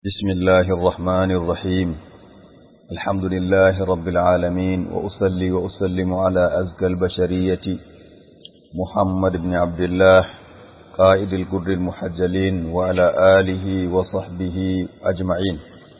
بسم الله الرحمن الرحيم الحمد لله رب العالمين وأصلي وأسلم على أزكى البشرية محمد بن عبد الله قائد القر المحجلين وعلى آله وصحبه أجمعين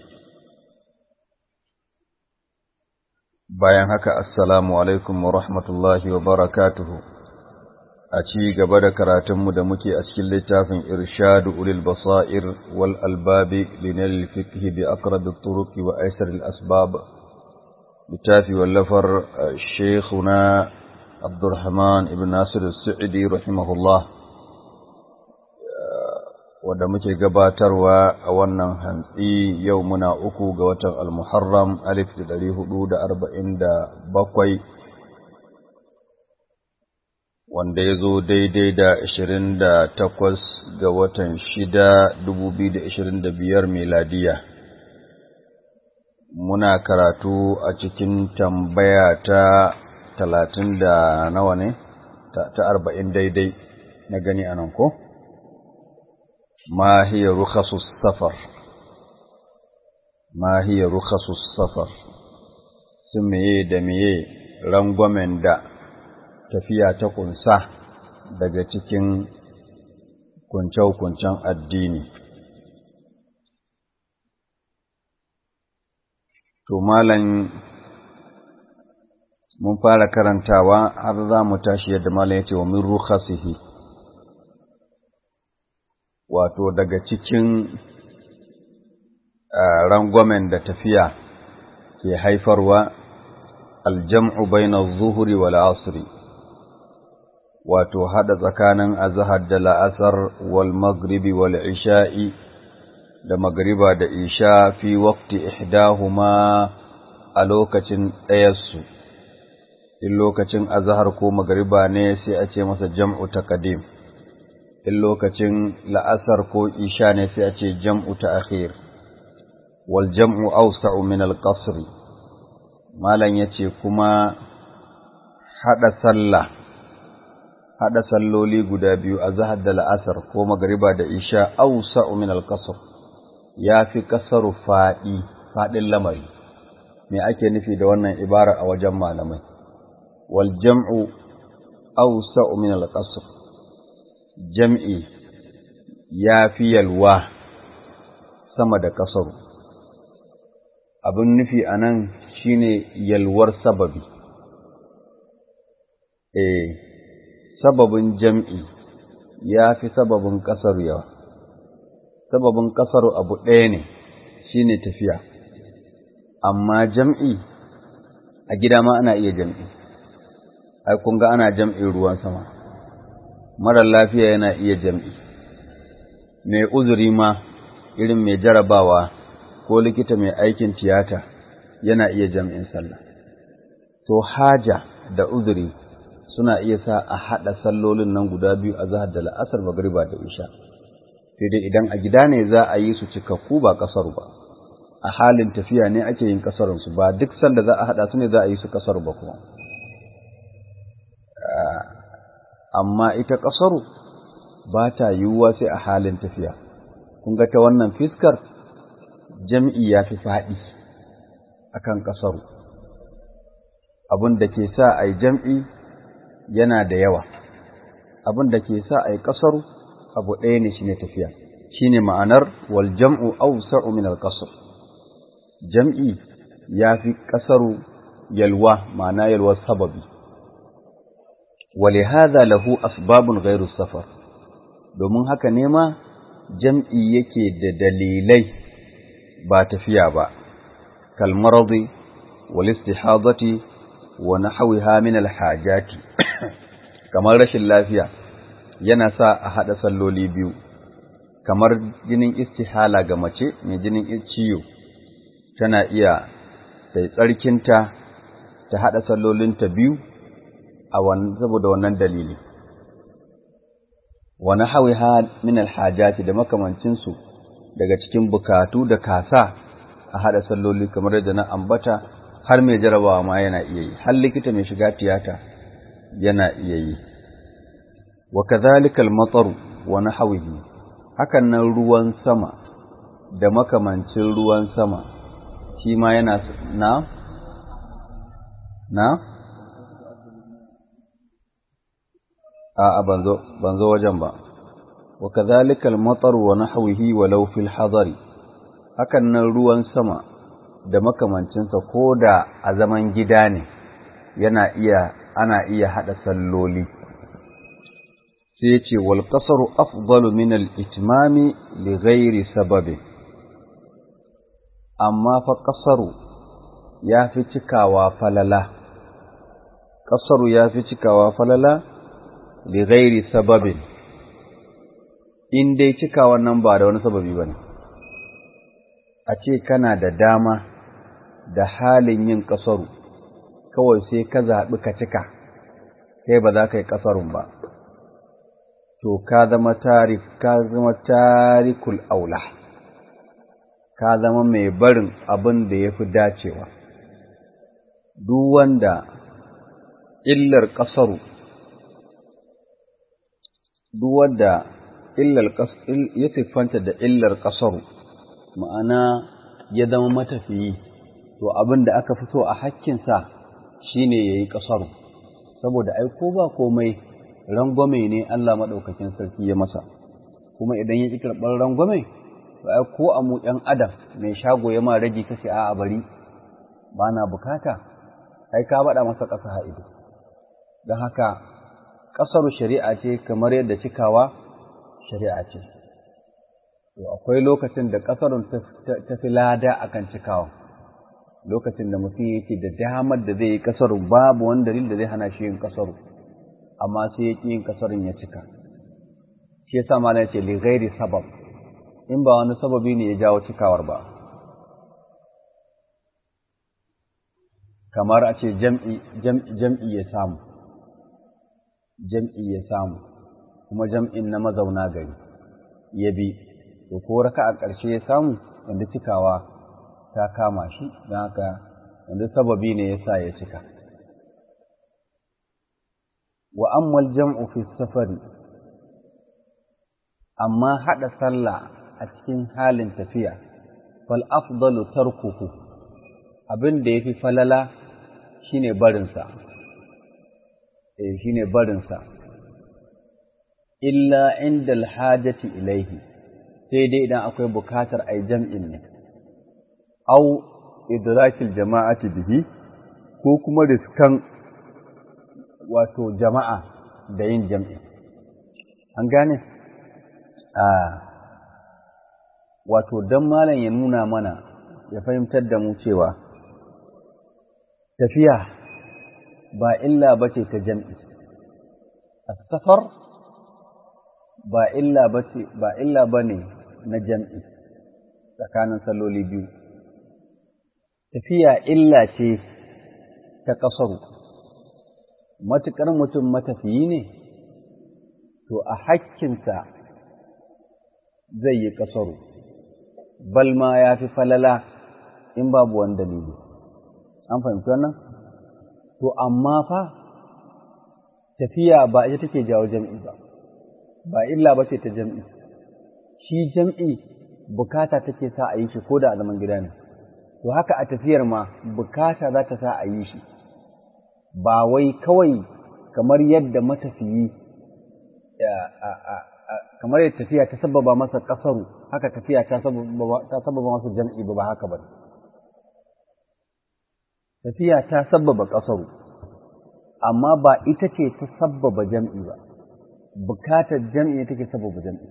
bayan haka assalamu alaikum wa rahmatullahi wa barakatuhu a ci gaba da karatunmu da muke a cikin littafin irshadu ulil basair wal albabi linal fiqh bi aqrab at-turuq wa aysar al-asbab littafi wallafar shaykhuna Abdurrahman ibn Nasir as-Sa'idi rahimahullah wanda muke gabatarwa a wannan hantsi yau muna uku ga watan al-Muharram alif da ɗari hudu da arba'in da bakwai wanda ya zo daidai da ashirin da takwas ga watan shida dubu biyu da ashirin da biyar miladiya muna karatu a cikin tambaya ta talatin da nawa ne ta arba'in daidai na gani anan ko? ما هي رخص السفر ما هي رخص السفر sumiye da miye rangwamen da tafiya ta kunsa daga cikin kunce-kuncen addini to malam mun fara karantawa har za mu tashi yadda malam ya ce wa min rukhasihi wato daga cikin rangwamen da tafiya ke haifarwa aljam'u baina zuhuri wal asri wato hada tsakanin azhar da la'asar wal maghribi wal isha'i da magriba da isha fi waqti ihdahuma a lokacin ɗayarsu in lokacin azhar ko magriba ne sai a ce masa jam'u taqdim in lokacin la'asar ko isha ne sai a ce jam'u ta akhir wal jam'u awsa'u min al-qasr malan yace kuma hada sallah hada salloli guda biyu azhar da la'asar ko magriba da isha awsa'u min al-qasr yafi kasaru fadi fadin lamari me ake nufi da wannan ibara a wajen malamai wal jam'u awsa'u min al-qasr jam'i ya fi yalwa sama da ƙasaru. Abin nufi a nan shi ne yalwar sababi. E, sababin jam'i ya fi sababin ƙasaru yawa. Sababin ƙasaru abu ɗaya ne shi ne tafiya, amma jam'i a gida ma ana iya jam'i. Ai, kun ga ana jam'in ruwan sama. marar lafiya yana iya jam'i, mai uzuri ma irin mai jarabawa ko likita mai aikin tiyata yana iya jam'in sallah. To, haja da uzuri suna iya sa a haɗa sallolin nan guda biyu a zahar da la'asar magariba da isha. Sai dai idan a gida ne za a yi su cikakku ba ƙasar ba, a halin tafiya ne ake yin ƙasarunsu ba duk sanda za a haɗa su ne za a yi su ƙasar ba kuma. amma ita ƙasaru ba ta yiwuwa sai a halin tafiya. Kun ga ta wannan fiskar jam'i ya fi faɗi a kan ƙasaru. Abin da ke sa a yi jam'i yana da yawa, abin da ke sa a yi ƙasaru abu ɗaya ne shi ne tafiya, shi ne ma'anar wal jam'u au min al Jam'i ya fi ƙasaru yalwa, ma'ana yalwar sababi. ولهذا له أسباب غير السفر domin haka nema jam'i yake da dalilai ba tafiya ba kalmaradi wal istihadati wa nahwiha min al hajati kamar rashin lafiya yana sa a hada salloli biyu kamar jinin istihala ga mace mai jinin ciwo tana iya sai tsarkinta ta hada sallolinta biyu a saboda wannan dalili wa nahawiha min alhajati da makamancin su daga cikin bukatu da kasa a hada salloli kamar yadda na ambata har mai jarabawa ma yana iya yi har likita mai shiga tiyata yana iya yi wa kadhalika al-matar wa nahawihi hakan nan ruwan sama da makamancin ruwan sama shi ma yana na na a ban zo wajen ba wa kadhalika al-matar wa nahwihi walau fil hadari hakan nan ruwan sama da makamancinsa ko da a zaman gida ne yana iya ana iya hada salloli sai ce wal qasaru afdalu min al itmami li ghairi sababi amma fa qasaru ya fi cikawa falala qasaru ya fi cikawa falala li ghairi sababin in dai cikawa nan ba da wani sababi bane a ce kana da dama da halin yin ƙasaru kawai sai ka zaɓi ka cika kai ba za ka yi ƙasarun ba to ka zama tarik ka zama tarikul aula ka zama mai barin abin da ya fi dacewa duk wanda illar ƙasaru duk wanda illar ya siffanta da illar ƙasaru ma'ana ya zama matafiyi to abin da aka fi so a hakkinsa shi ne ya yi ƙasaru saboda ai ko ba komai rangwame ne Allah maɗaukakin sarki ya masa kuma idan ya ƙi karɓar rangwame to ai ko a mu ɗan adam mai shago ya ma rage kace a bari ba na bukata ai ka baɗa masa ƙasa ha'ido don haka ƙasaru shari'a ce kamar yadda cikawa shari'a ce to akwai lokacin da ƙasarun ta fi lada akan cikawa lokacin da mutum yake da damar da zai yi kasaru babu wani dalil da zai hana shi yin kasaru amma sai ya ƙi yin kasarun ya cika shi yasa malam ce li ghairi sabab in ba wani sababi ne ya jawo cikawar ba kamar a ce jam'i jam'i ya samu jam'i ya samu kuma jam'in na mazauna gari ya bi to ko raka a ƙarshe ya samu wanda cikawa ta kama shi don haka wanda sababi ne ya sa ya cika. Wa ammal jam'u fi safari, amma haɗa sallah a cikin halin tafiya, fal afdalu tarkuhu abin da ya fi falala shi ne barinsa, eh shi ne barinsa, illa inda alhajati ilaihi, sai dai idan akwai bukatar a jam'in ne. au idrakil jama'ati bihi ko kuma riskan wato jama'a da yin jam'i an gane a wato dan malam ya nuna mana ya fahimtar da mu cewa tafiya ba illa bace ta jam'i as-safar ba illa bace ba illa bane na jam'i tsakanin salloli biyu tafiya illa ce ta ƙasaru, matuƙar mutum matafiyi ne, to a hakkinsa zai yi ƙasaru, balma ya fi falala in babu wani dalili. An fahimci wannan? To, amma fa, tafiya ba ita take jawo jam'i ba, ba illa ba ce ta jam'i, shi jam'i bukata take sa a yi shi ko da a zaman gida ne. to haka a tafiyar ma bukata za ta sa a yi shi ba wai kawai kamar yadda matafiyi kamar yadda tafiya ta sababa masa kasaru haka tafiya ta sababa masa jam'i ba haka ba tafiya ta sababa kasaru amma ba ita ce ta sababa jam'i ba bukatar jam'i ne take sababa jam'i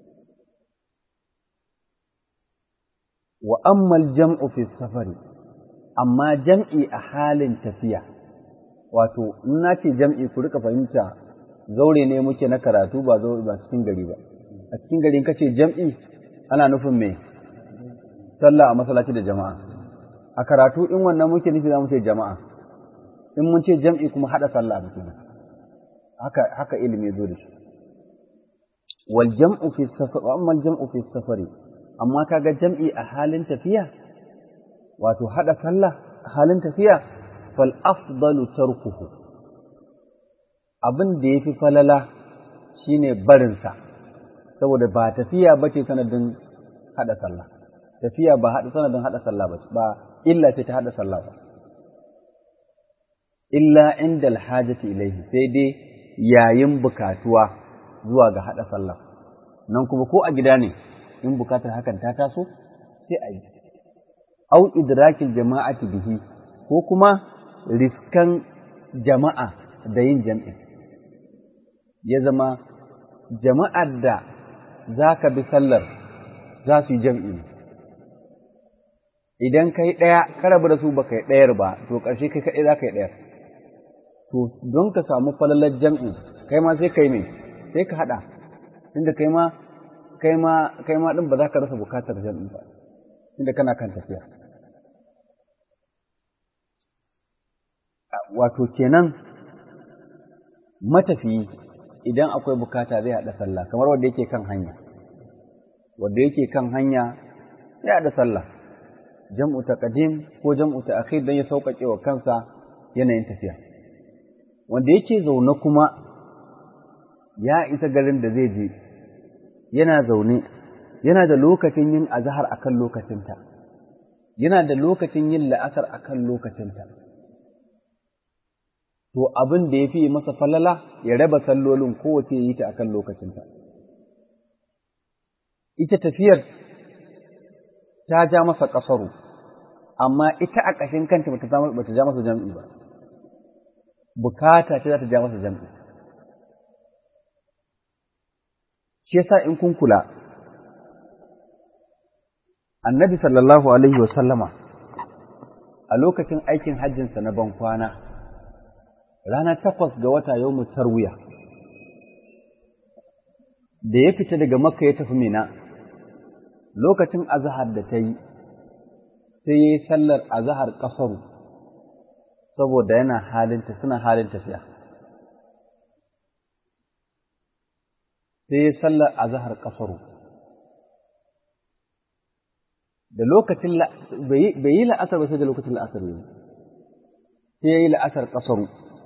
wa ammal jam'u fi safari amma jam'i a halin tafiya wato in na ce jam'i ku rika fahimta zaure ne muke na karatu ba zo ba cikin gari ba a cikin gari kace jam'i ana nufin me sallah a masallaci da jama'a a karatu in wannan muke nufi za mu ce jama'a in mun ce jam'i kuma hada sallah muke haka haka ilimi zo da shi wal jam'u fi safari wa ammal jam'u fi safari amma kaga jam'i a halin tafiya wato hada sallah a halin tafiya fal afdalu tarkuhu abin da yafi falala shine barin sa saboda ba tafiya bace sanadin hada sallah tafiya ba haɗa sanadin haɗa sallah ba ba illa ce ta haɗa sallah ba illa inda alhajati ilaihi sai dai yayin bukatuwa zuwa ga haɗa sallah nan kuma ko a gida ne in bukatar hakan ta taso sai a yi au idrakil jama'ati bihi ko kuma riskan jama'a da yin jam'i ya zama jama'ar da za ka bi sallar za su yi jam'i idan kai ɗaya ka rabu da su ba kai ɗayar ba to ƙarshe kai kaɗai za ka yi ɗayar to don ka samu falalar jam'i kai ma sai kai mai sai ka haɗa inda kai ma kai ma kai ma ɗin ba za ka rasa bukatar jam'i ba inda kana kan tafiya wato kenan matafiyi idan akwai bukata zai haɗa sallah kamar wanda yake kan hanya wanda yake kan hanya zai haɗa sallah jam'u taqdim ko jam'u ta'khir dan ya sauƙaƙe wa kansa yanayin tafiya wanda yake zaune kuma ya isa garin da zai je yana zaune yana da lokacin yin azhar akan lokacinta yana da lokacin yin la'asar akan lokacinta to abin da ya fi masa falala ya raba sallolin kowace yi ta akan lokacinta. Ita tafiyar ta ja masa ƙasaru, amma ita a ƙashin kanta bata ja masa jam'i ba, bukata ce za ta ja masa jam'i. Shi yasa in kun kula, annabi sallallahu Alaihi wasallama a lokacin aikin hajjinsa na ban kwana. rana takwas ga wata yau mu tarwiya da ya fita daga makka ya tafi mina lokacin azahar da ta yi sai ya yi sallar azahar ƙasaru saboda yana halinta suna halin tafiya sai ya yi sallar azahar ƙasaru da lokacin bai yi la'asar ba sai da lokacin la'asar yi sai ya yi la'asar ƙasaru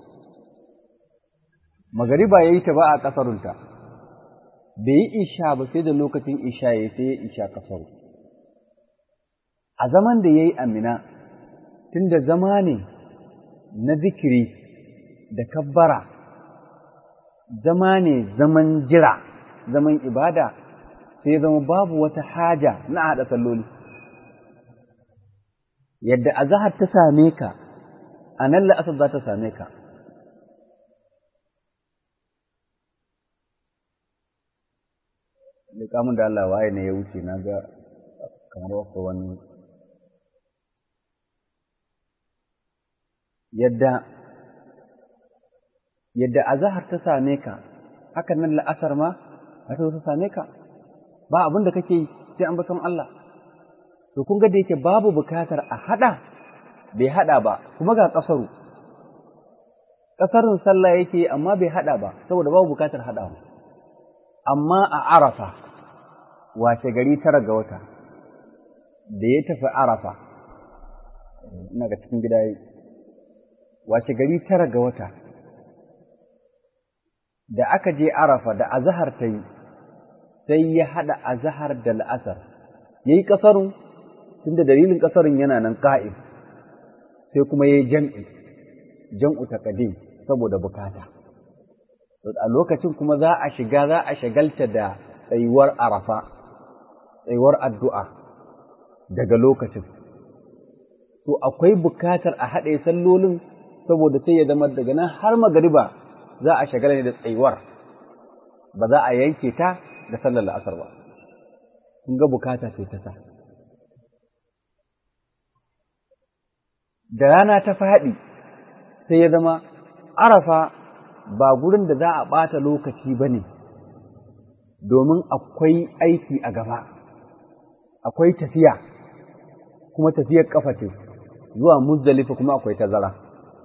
magariba ya yi ta ba a ƙasarunta, bai yi isha ba sai da lokacin isha ya sai ya isha ƙasaru. A zaman da ya yi amina, tun da zama ne na zikiri da kabbara, zama ne zaman jira, zaman ibada, sai zama babu wata haja na haɗa salloli. Yadda azahar ta same ka, a nan la'asar za ta same ka. da mun da Allah waye ne ya wuce na ga kamar wata wani yadda yadda azahar ta same ka hakan nan la'asar ma haka ta same ka ba abin da kake yi sai an baton Allah to kun ga da yake babu bukatar a hada bai hada ba kuma ga kasaru kasarin sallah yake amma bai hada ba saboda babu bukatar hadawa amma a arafa wace gari tara ga wata da ya tafi arafa ina ga cikin gida wace gari tara ga wata da aka je arafa da azahar ta yi sai ya haɗa azahar da la'asar ya yi ƙasarun tunda dalilin ƙasarun yana nan ƙa'im sai kuma ya yi jam'i jam'u taƙadim saboda bukata a lokacin kuma za a shiga za a shagalta da tsayuwar arafa tsayuwar addu'a daga lokacin to akwai bukatar a haɗe sallolin saboda sai ya zama daga nan har magariba za a shagala ne da tsayuwar ba za a yanke ta da sallar la'asar ba kun ga bukata sai ta sa da rana ta faɗi sai ya zama arafa ba gurin da za a ɓata lokaci ba ne, domin akwai aiki a gaba, akwai tafiya, kuma tafiyar ƙafa ce, zuwa muzdalifa kuma akwai tazara.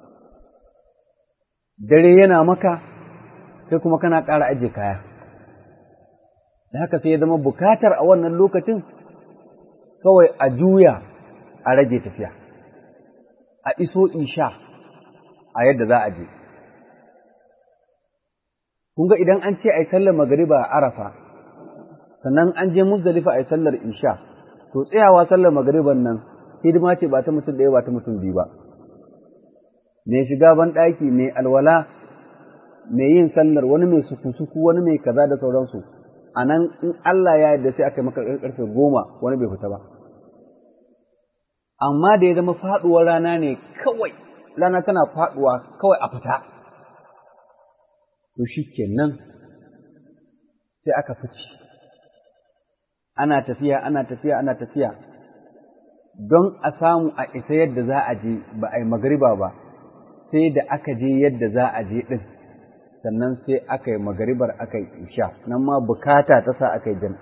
Dare yana maka, sai kuma kana ƙara aje kaya. Da haka sai ya zama bukatar a wannan lokacin kawai a juya a rage tafiya, a iso isha a yadda za a je. kun ga idan an ce a yi sallar magariba a arafa sannan an je muzdalifa a yi sallar isha to tsayawa sallar magariban nan hidima ce ba ta mutum ɗaya ba ta mutum biyu ba mai shiga ban ɗaki mai alwala mai yin sallar wani mai suku-suku wani mai kaza da sauransu a nan in Allah ya yarda sai aka yi maka karfe goma wani bai fita ba amma da ya zama faɗuwar rana ne kawai rana tana faɗuwa kawai a fita to shi kenan sai aka fice ana tafiya ana tafiya ana tafiya don a samu a isa yadda za a je ba a yi magariba ba sai da aka je yadda za a je ɗin sannan sai aka yi magaribar aka yi isha nan ma bukata ta sa aka yi jam'i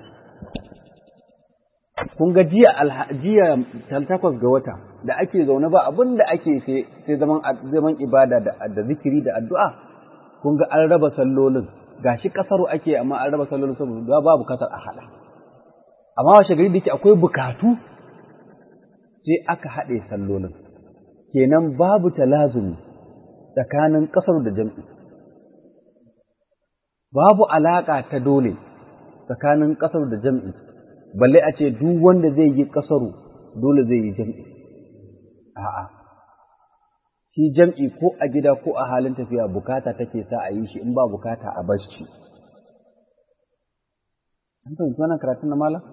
kun ga jiya jiya takwas ga wata da ake zaune ba abin da ake sai zaman zaman ibada da zikiri da addu'a kun ga an raba sallolin gashi kasaru ake amma an raba sallolin saboda babu kasar a hada amma washe gari da yake akwai bukatu sai aka haɗe sallolin kenan babu talazumi tsakanin kasar da jam'i babu alaƙa ta dole tsakanin kasar da jam'i balle a ce duk wanda zai yi kasaru dole zai yi jam'i a'a shi jam'i ko a gida ko a halin tafiya bukata take sa a yi shi in ba bukata a bar shi an fahimci wannan karatun na malam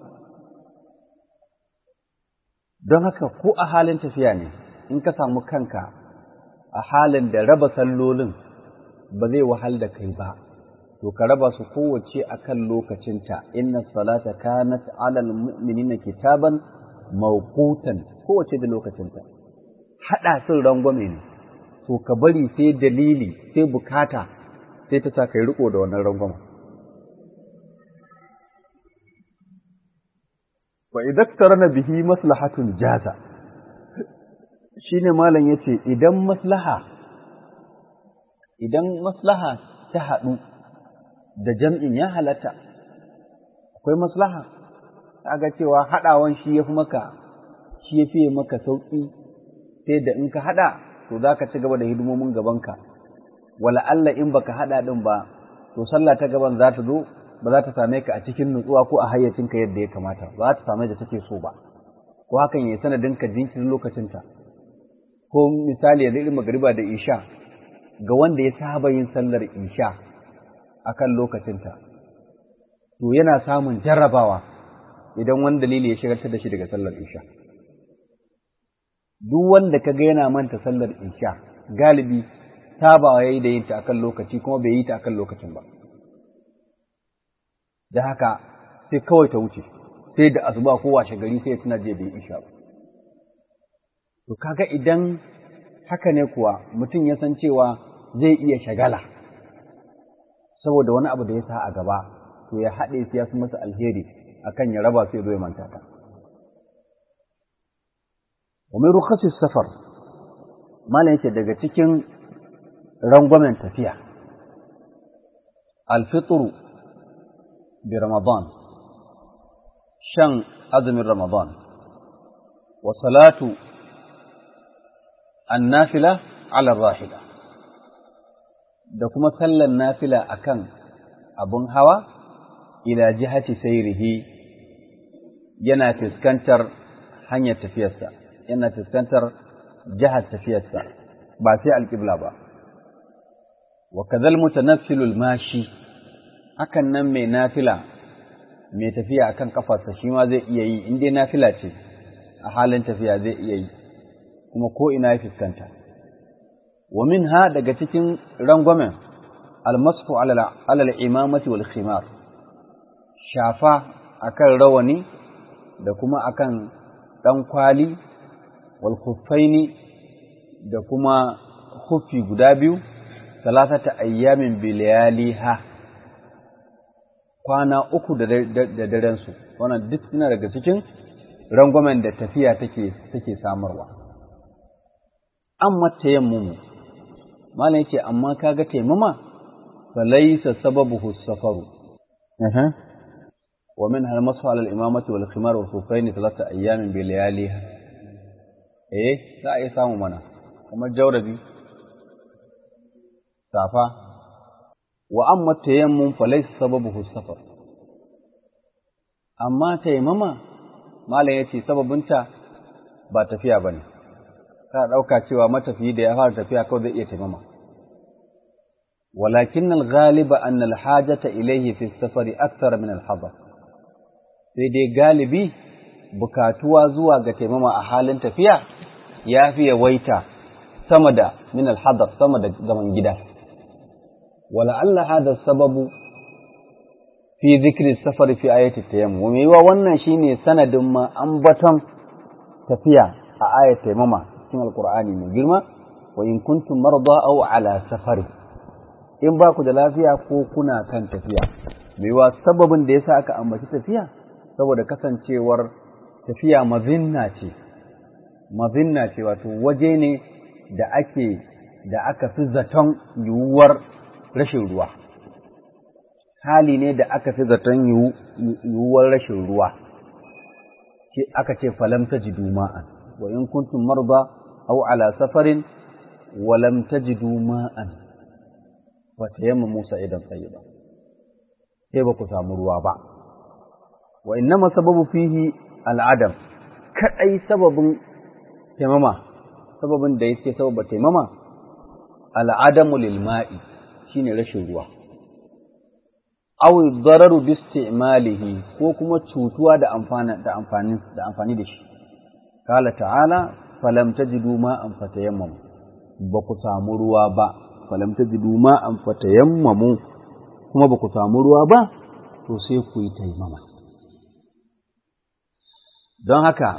don haka ko a halin tafiya ne in ka samu kanka a halin da raba sallolin ba zai wahal da kai ba to ka raba su kowace a kan lokacinta inna salata kanat alal mu'minina kitaban mawqutan kowace da lokacinta hada sun rangwame ne to ka bari sai dalili sai bukata sai ta sa kai riko da wannan rangwama wa idaktarana bihi maslahatun jaza shine malam yace idan maslaha idan maslaha ta haɗu da jam'in ya halatta, akwai maslaha, ga cewa haɗawan shi ya fi maka, shi ya fiye maka sauƙi, sai da in ka haɗa, to za ka ci gaba da hidimomin gabanka, wala Allah in baka haɗa ɗin ba, to sallah ta gaban za ta zo, ba za ta same ka a cikin nutsuwa ko a hayyacinka yadda ya kamata, ba za ta same da take so ba, ko hakan ya sanadin ka jinkirin lokacinta. Ko misali ya irin magariba da isha, ga wanda ya saba yin sallar isha, a kan lokacinta, to yana samun jarrabawa idan wani dalili ya shigartar da shi daga sallar isha. Duk wanda ka ga yana manta sallar isha, galibi sabawa ya yi da yinta a kan lokaci kuma bai yi ta a kan lokacin ba. Da haka sai kawai ta wuce, sai da asuba ko washe gari sai tuna je bai isha ba. To kaga idan haka ne kuwa mutum ya san cewa zai iya shagala. saboda wani abu da ya sa a gaba to ya haɗe su ya fi masa alheri akan ya raba su ya zo ya manta ta wa mai rukhasi safar malam yake daga cikin rangwamen tafiya alfitru bi ramadan shan azumin ramadan wa salatu annafila ala rahila da kuma sallan nafila akan abun hawa ila jihati sayrihi yana fuskantar hanyar tafiyarsa yana fuskantar jihar tafiyarsa ba sai alƙibla ba wa kadhal mutanaffilul mashi hakan nan mai nafila mai tafiya akan kafarsa shi ma zai iya yi in dai nafila ce a halin tafiya zai iya yi kuma ko ina ya fuskanta wa minha daga cikin rangwamen almasfu alal imamati wal khimar shafa akan rawani da kuma akan dan kwali wal khuffaini da kuma khuffi guda biyu salasata ayyamin bilayaliha kwana uku da daren su wannan duk suna daga cikin rangwamen da tafiya take take samarwa amma tayammumu malam yace amma kaga taimama falaysa sababuhu safaru aha wa min hal masu ala al-imamati wal khimar wal khuffaini thalatha ayyamin bi layaliha eh za a yi samu mana kamar jawrabi safa wa amma tayammum falaysa sababuhu safar amma taimama malam ya ce sababinta ba tafiya ba ne ka ɗauka cewa matafiyi da ya fara tafiya kawai zai iya taimama walakin al-ghaliba an al-hajata ilayhi fi safari akthar min al-hadar sai dai galibi bukatuwa zuwa ga taimama a halin tafiya ya fi yawaita sama da min al-hadar sama da zaman gida wala alla hada sababu fi zikri safari fi ayati tayammum me yiwa wannan shine sanadin ma ambaton tafiya a ayat tayammuma cikin alqur'ani mai girma wa in kuntum marda aw ala safari in ba ku da lafiya ko kuna kan tafiya me yiwa sababin da yasa aka ambaci tafiya saboda kasancewar tafiya mazinna ce mazinna ce wato waje ne da ake da aka fi zaton yiwuwar rashin ruwa hali ne da aka fi zaton yiwuwar rashin ruwa aka ce falam tajidu ma'an wa in kuntum marda aw ala safarin wa lam tajidu ma'an wa tayamma Musa idan tayyiba sai ba ku samu ruwa ba wa innama sababu fihi al'adam kadai sababin taimama sababin da yake sababa taimama al'adamu lil ma'i shine rashin ruwa aw dararu bi istimalihi ko kuma cutuwa da amfani da amfani da amfani da shi kala ta'ala falam tajidu ma'an fatayammamu ba ku samu ruwa ba falam tajidu ma'an fatayammamu kuma ba ku samu ruwa ba to sai ku yi taimama don haka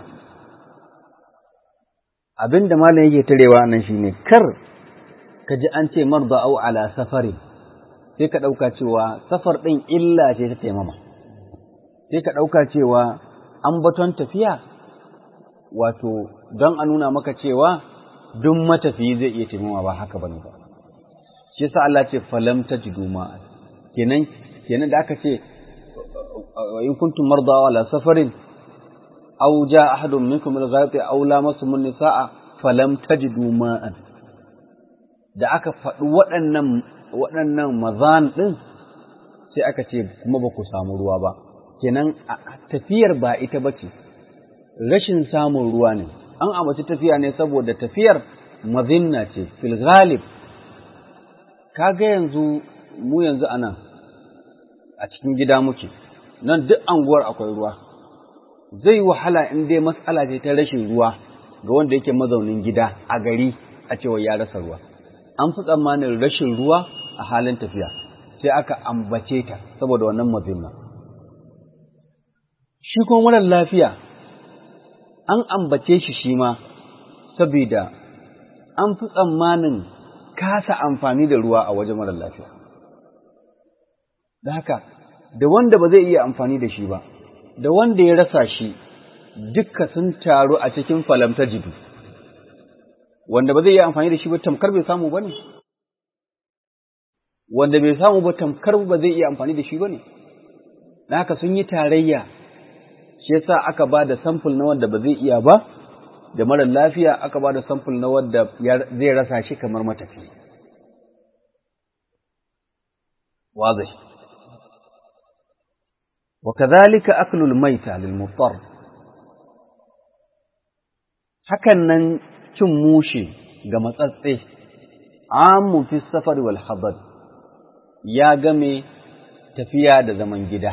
abin da malam yake tarewa nan shine kar ka ji an ce marda au ala safari sai ka ɗauka cewa safar ɗin illa ce ta taimama sai ka ɗauka cewa an baton tafiya wato don a nuna maka cewa duk matafiyi zai iya taimama ba haka bane ba shi yasa Allah ce falam tajidu ma kenan kenan da aka ce in kuntum marda ala safarin aw jaa ahadun minkum min al-ghaiti aw lamasum an-nisaa falam tajidu ma'an da aka faɗi waɗannan waɗannan mazan ɗin sai aka ce kuma ba ku samu ruwa ba kenan tafiyar ba ita ba ce rashin samun ruwa ne an ambaci tafiya ne saboda tafiyar mazinna ce fil ghalib kaga yanzu mu yanzu anan a cikin gida muke nan duk anguwar akwai ruwa zai wahala in dai matsala ce ta rashin ruwa ga wanda yake mazaunin gida a gari a cewa ya rasa ruwa an fi tsammanin rashin ruwa a halin tafiya sai aka ambace ta saboda wannan mazimma shi kuma marar lafiya an ambace shi shi ma saboda an fi tsammanin kasa amfani da ruwa a wajen marar lafiya da haka da wanda ba zai iya amfani da shi ba da wanda ya rasa shi dukka sun taru a cikin falamta jidu wanda ba zai iya amfani da shi ba tamkar bai samu ba ne wanda bai samu ba tamkar ba zai iya amfani da shi ba ne na haka sun yi tarayya shi yasa aka ba da samfur na wanda ba zai iya ba da marar lafiya aka ba da samfur na wanda zai rasa shi kamar matafi wazai وكذلك أكل الميتة للمضطر hakan nan cin mushe ga matsatse amun fi safari wal hadar ya game tafiya da zaman gida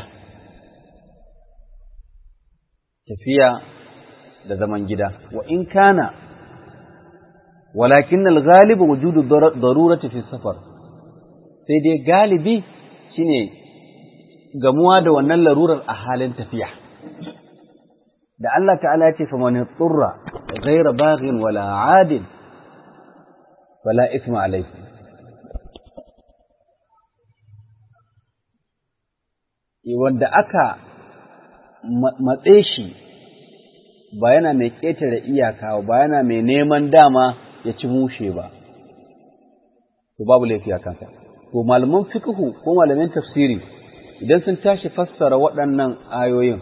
tafiya da zaman gida wa in kana walakin al-ghalib wujudu darurati fi safar sai dai galibi shine gamuwa da wannan larurar a halin tafiya da Allah ta'ala ya ce fa man tsurra ghayra baghin wala adin fala ithma alayhi wanda aka matse shi ba yana mai ƙetare iyaka ba yana mai neman dama ya ci mushe ba to babu laifi a kansa to malaman fiqhu ko malaman tafsiri idan sun tashi fassara waɗannan ayoyin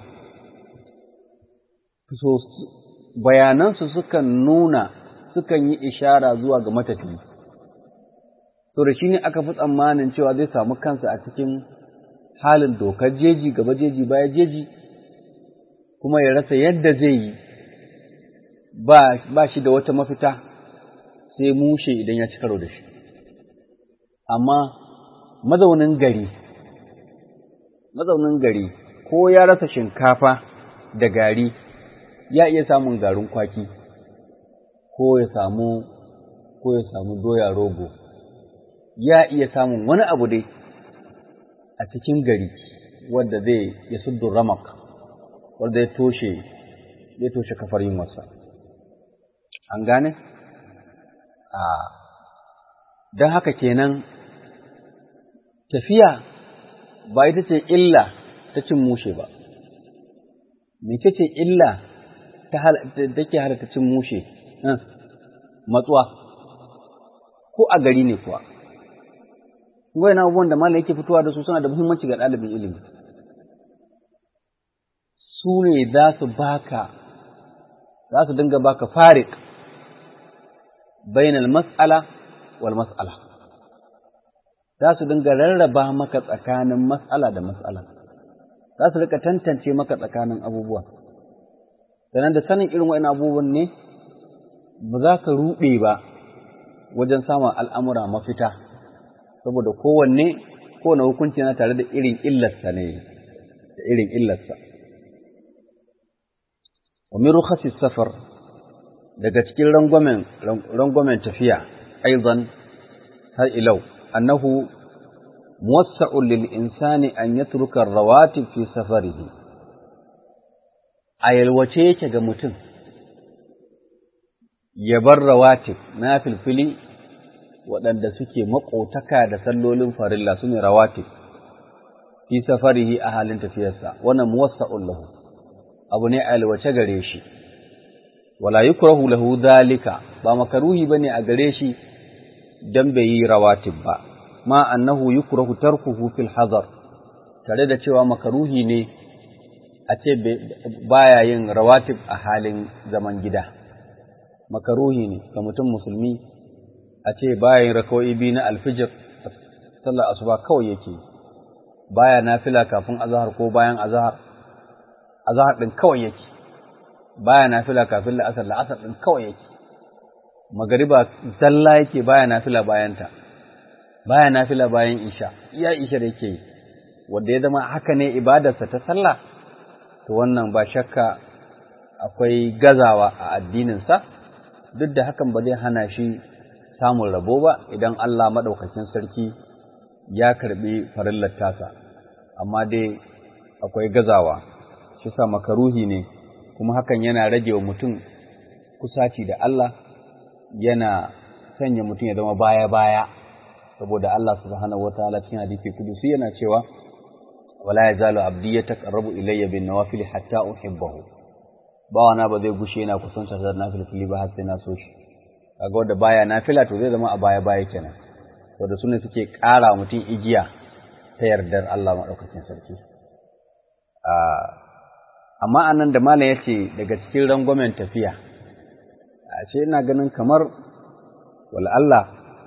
so bayanansu sukan nuna sukan yi ishara zuwa ga matafi to da shi ne aka fi tsammanin cewa zai samu kansa a cikin halin dokar jeji gaba jeji baya jeji kuma ya rasa yadda zai yi ba shi da wata mafita sai mushe idan ya ci karo da shi amma mazaunin gari mazaunin gari ko ya rasa shinkafa da gari ya iya samun garin kwaki ko ya samu ko ya samu doya rogo ya iya samun wani abu dai a cikin gari wanda zai ya suddu ramak wanda ya toshe ya toshe kafar yin wasa an gane a don haka kenan tafiya ba ita ce illa ta cin mushe ba mece ce illa take halatta cin mushe matsuwa ko a gari ne kuwa wai na abubuwan da malam yake fitowa da su suna da muhimmanci ga ɗalibin ilimi su ne za su baka za su dinga baka farik bainal mas'ala wal mas'ala za su dinga rarraba maka tsakanin mas'ala da mas'ala za su rika tantance maka tsakanin abubuwa sannan da sanin irin wa'in abubuwan ne ba za ka ruɗe ba wajen samun al'amura mafita saboda kowanne kowane hukunci na tare da irin illarsa ne da irin illarsa wa min rukhasi safar daga cikin rangwamen rangwamen tafiya aidan har ilau annahu muwassa'un lil insani an yatruka rawatib fi safarihi a yalwace yake ga mutum ya bar rawatib na filfili waɗanda suke maƙotaka da sallolin farilla su ne rawatib fi safarihi a halin tafiyarsa wannan muwassa'un lahu abu ne a yalwace gare shi wala yukrahu lahu dhalika ba makaruhi bane a gare shi dan bai yi rawatib ba ma annahu yukrahu tarkuhu fil hazar tare da cewa makaruhi ne a ce baya yin rawatib a halin zaman gida makaruhi ne ga mutum musulmi a ce baya yin rakawai biyu na alfijir sallar asuba kawai yake baya nafila kafin azahar ko bayan azahar azahar din kawai yake baya nafila kafin la'asar la'asar din kawai yake magariba zalla yake baya nafila bayanta baya nafila bayan isha iya isha da yake yi wanda ya zama haka ne ibadarsa ta sallah to wannan ba shakka akwai gazawa a addininsa duk da hakan ba zai hana shi samun rabo ba idan Allah maɗaukakin sarki ya karɓi farillar tasa amma dai akwai gazawa shi sa makaruhi ne kuma hakan yana rage wa mutum kusaci da Allah yana sanya mutum ya zama baya-baya saboda Allah subhanahu wataala cikin hadisi kudusi yana cewa wala yazalu abdi yataqarrabu ilayya bin nawafil hatta uhibbahu bawana ba zai gushe yana kusanta da nafil ba har sai na so shi kaga wanda baya nafila to zai zama a baya baya kenan wanda sune suke ƙara mutum igiya ta yardar Allah madaukakin sarki amma anan da malam yace daga cikin rangwamen tafiya a ce ina ganin kamar wal Allah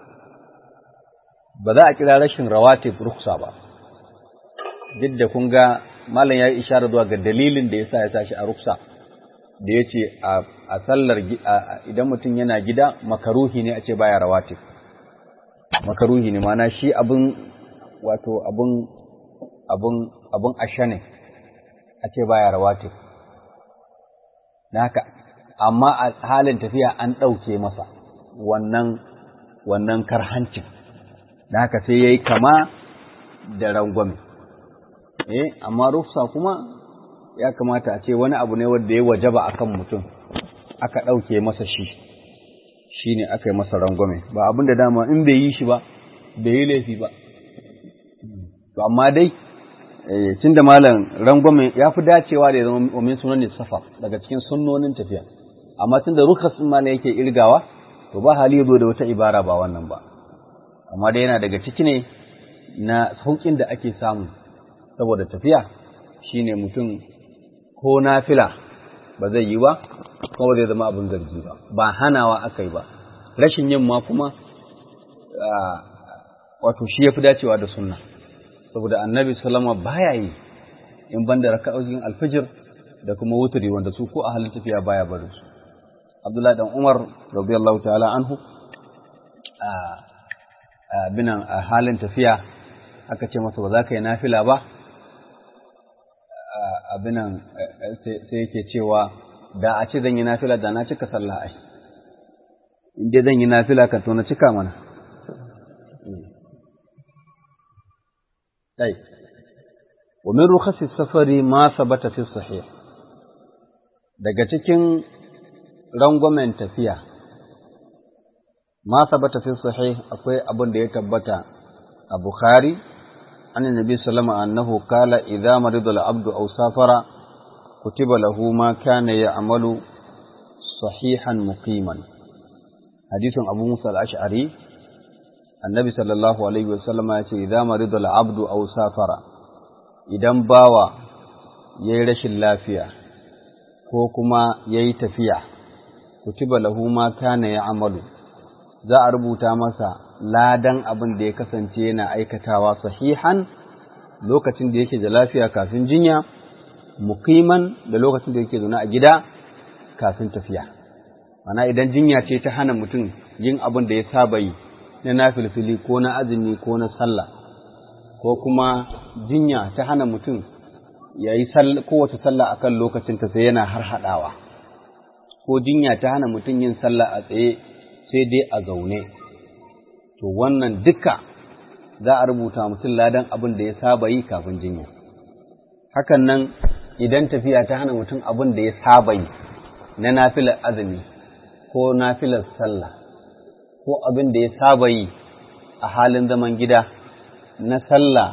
ba za a kira rashin rawatib ruksa ba duk da kun ga malam ya yi isharar zuwa ga dalilin da yasa ya tashi a ruksa da ya ce a sallar idan mutum yana gida makaruhi ne a ce baya rawatib makaruhi ne mana shi abin wato abin abin abin asha ne a ce baya rawatib na haka amma a halin tafiya an ɗauke masa wannan wannan karhancin da haka sai ya yi kama da rangwame eh amma rufsa kuma ya kamata a ce wani abu ne wanda ya wajaba akan mutum aka ɗauke masa shi shi ne aka yi masa rangwame ba abin da dama in bai yi shi ba bai yi laifi ba to amma dai tun da malam rangwame ya fi dacewa da ya zama omin sunan safa daga cikin sunnonin tafiya amma tun da rukas ɗin malam yake irgawa to ba hali ya zo da wata ibara ba wannan ba amma dai yana daga ciki ne na sauƙin da ake samu saboda tafiya shine mutum ko nafila ba zai yi ba kuma ba zai zama abin zargi ba ba hanawa aka yi ba rashin yin ma kuma wato shi ya fi dacewa da sunna saboda annabi salama baya yi in ban da raka'o'in alfijir da kuma wuturi wanda su ko a halin tafiya baya barin su Abdullahi dan Umar radiyallahu ta'ala anhu a binan a halin tafiya aka ce masa ba za ka yi nafila ba abinan sai yake cewa da a ce zan yi nafila da na cika sallah ai in dai zan yi nafila kan to na cika mana dai wa min rukhasi safari ma sabata fi sahih daga cikin rangwamen tafiya ma sabata fi sahih akwai abin da ya tabbata a bukhari an nabi sallama annahu qala idza marida al-abdu aw safara kutiba lahu ma kana ya'malu sahihan muqiman hadisin abu musa al-ash'ari annabi sallallahu alaihi wasallam ya ce idza marida al-abdu aw safara idan bawa yayi rashin lafiya ko kuma yayi tafiya kutiba lahu ma kana ya'malu za a rubuta masa ladan abin da ya kasance yana aikatawa sahihan lokacin da yake da lafiya kafin jinya muqiman da lokacin da yake zaune a gida kafin tafiya mana idan jinya ce ta hana mutum yin abin da ya saba yi na nafilfili ko na azumi ko na sallah ko kuma jinya ta hana mutum ya yi kowace sallah a kan lokacinta sai yana har haɗawa ko jinya ta hana mutum yin sallah a tsaye sai dai a zaune to wannan duka za a rubuta mutum ladan abin da ya saba yi kafin jinya hakan nan idan tafiya ta hana mutum abin da ya saba yi na nafilar azumi ko nafilar sallah ko abin da ya saba yi a halin zaman gida na sallah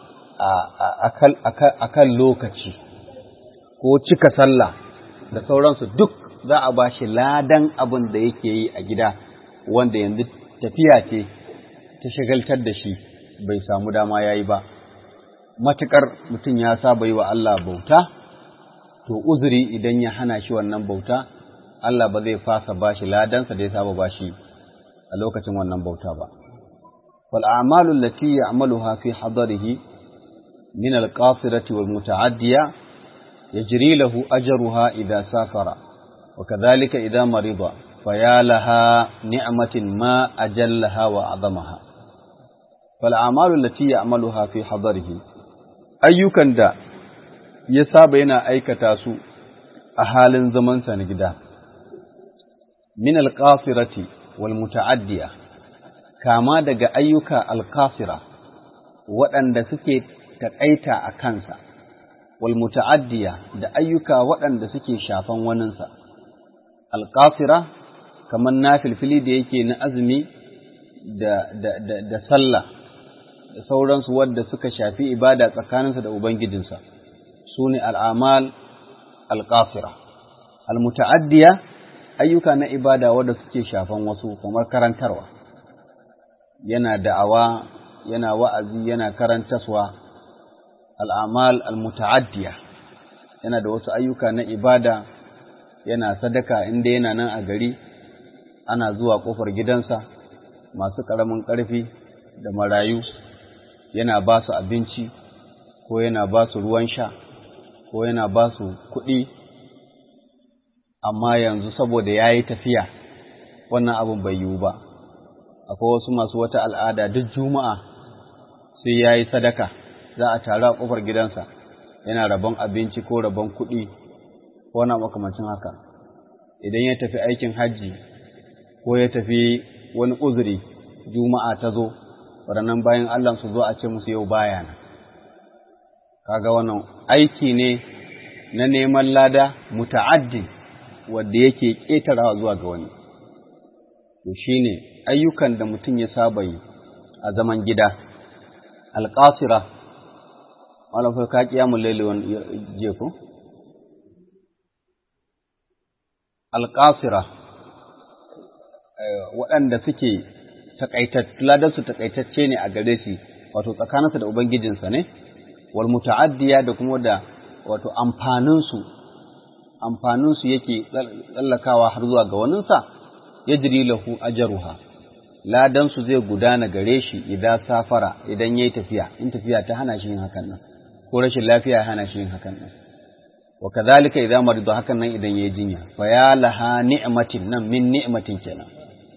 a kan lokaci ko cika sallah da sauransu duk za a ba shi ladan abin da yake yi a gida wanda yanzu tafiya ce ta shagaltar da shi bai samu dama ya yi ba matuƙar mutum ya saba yi wa Allah bauta to uzuri idan ya hana shi wannan bauta Allah ba zai fasa ba shi ladansa da ya saba ba shi a lokacin wannan bauta ba wal a'malu allati ya'maluha fi hadarihi min al-qasirati wal muta'addiya yajri lahu ajruha idha safara wa kadhalika idha marida faya laha ni'matin ma ajallaha wa azamaha fal a'malu allati ya'maluha fi hadarihi ayyukan da ya saba yana aikata su a halin zamansa na gida min alƙasirati wal muta'addiya kama daga ayyuka alƙasira waɗanda suke taƙaita a kansa wal muta'addiya da ayyuka waɗanda suke shafan waninsa alƙasira kamar na filfili da yake na azumi da, da, da, da sallah da sauransu wadda suka shafi ibada tsakaninsa da ubangijinsa su ne al'amal alƙasira almuta'addiya ayyuka na ibada wadda suke shafan wasu kamar karantarwa yana da'awa yana wa'azi yana karantaswa al'amal almuta'addiya yana da wasu ayyuka na ibada yana sadaka inda yana nan a gari ana zuwa ƙofar gidansa masu ƙaramin ƙarfi da marayu yana ba su abinci ko yana ba su ruwan sha ko yana ba su kuɗi amma yanzu saboda ya yi tafiya wannan abin bai yiwu ba akwai wasu masu wata al'ada duk juma'a sai ya yi sadaka za a taru a ƙofar gidansa yana rabon abinci ko rabon kuɗi ko na makamancin haka idan ya tafi aikin hajji ko ya tafi wani uzuri juma'a ta zo waɗannan bayan Allah su zo a ce musu yau baya na kaga wannan aiki ne na neman lada muta'addin wanda yake ƙetarawa zuwa ga wani to shine ayyukan da mutum ya saba yi a zaman gida alƙasira wala fa ka kiyamu laili wani je ko alƙasira waɗanda suke ladansu takaitacce ne a gare shi wato tsakaninsa da ubangijinsa ne wal muta'addiya da kuma da wato amfaninsu amfaninsu yake tsallakawa har zuwa ga waninsa yajri lahu ajruha ladansu zai gudana gare shi idan safara idan yayi tafiya in tafiya ta hana shi yin hakan nan ko rashin lafiya ya hana shi yin hakan nan wa kadhalika idza marida hakan nan idan yayi jinya fa ya laha ni'matin nan min ni'matin kenan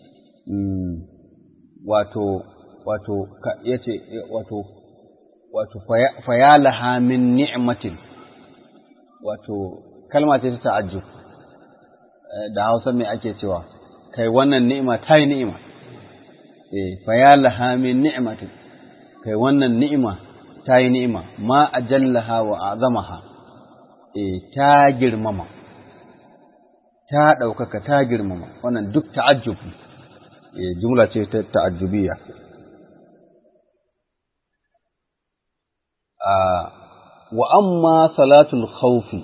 wato wato yace wato wato fa ya laha min ni'matin wato kalma ce ta ta'ajjub da Hausa me ake cewa kai wannan ni'ima ta yi ni'ima eh fa ya laha min ni'matin kai wannan ni'ima ta yi ni'ima ma ajallaha wa azamaha eh ta girmama ta ɗaukaka ta girmama wannan duk ta'ajjub eh jumla ce ta ta'ajjubiyya wa amma salatul khawfi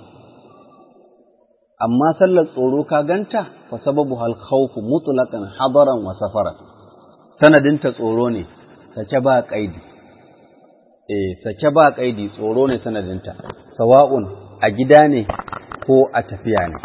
amma sallar tsoro ka ganta fa sababu hal khawfu mutlaqan hadaran wa safaran sanadinta tsoro ne sake ba kaidi eh sake ba kaidi tsoro ne sanadinta sawa'un a gida ne ko a tafiya ne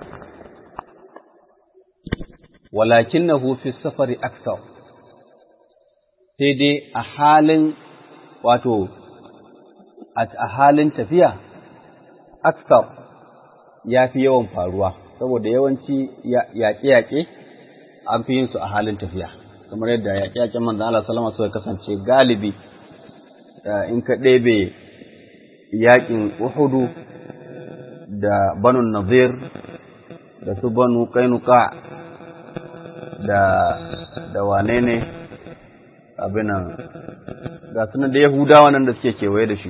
walakinahu fi safari aksar sai dai a halin wato a halin tafiya aksar ya fi yawan faruwa saboda yawanci yaƙe-yaƙe an fi yin su a halin tafiya kamar yadda yaƙe-yaƙen manzan Allah salama suka kasance galibi in ka ɗebe yaƙin Uhudu da banu Nazir da su banu Kainuka da da wane ne abinan ga sunan da Yahudawa nan da suke kewaye da shi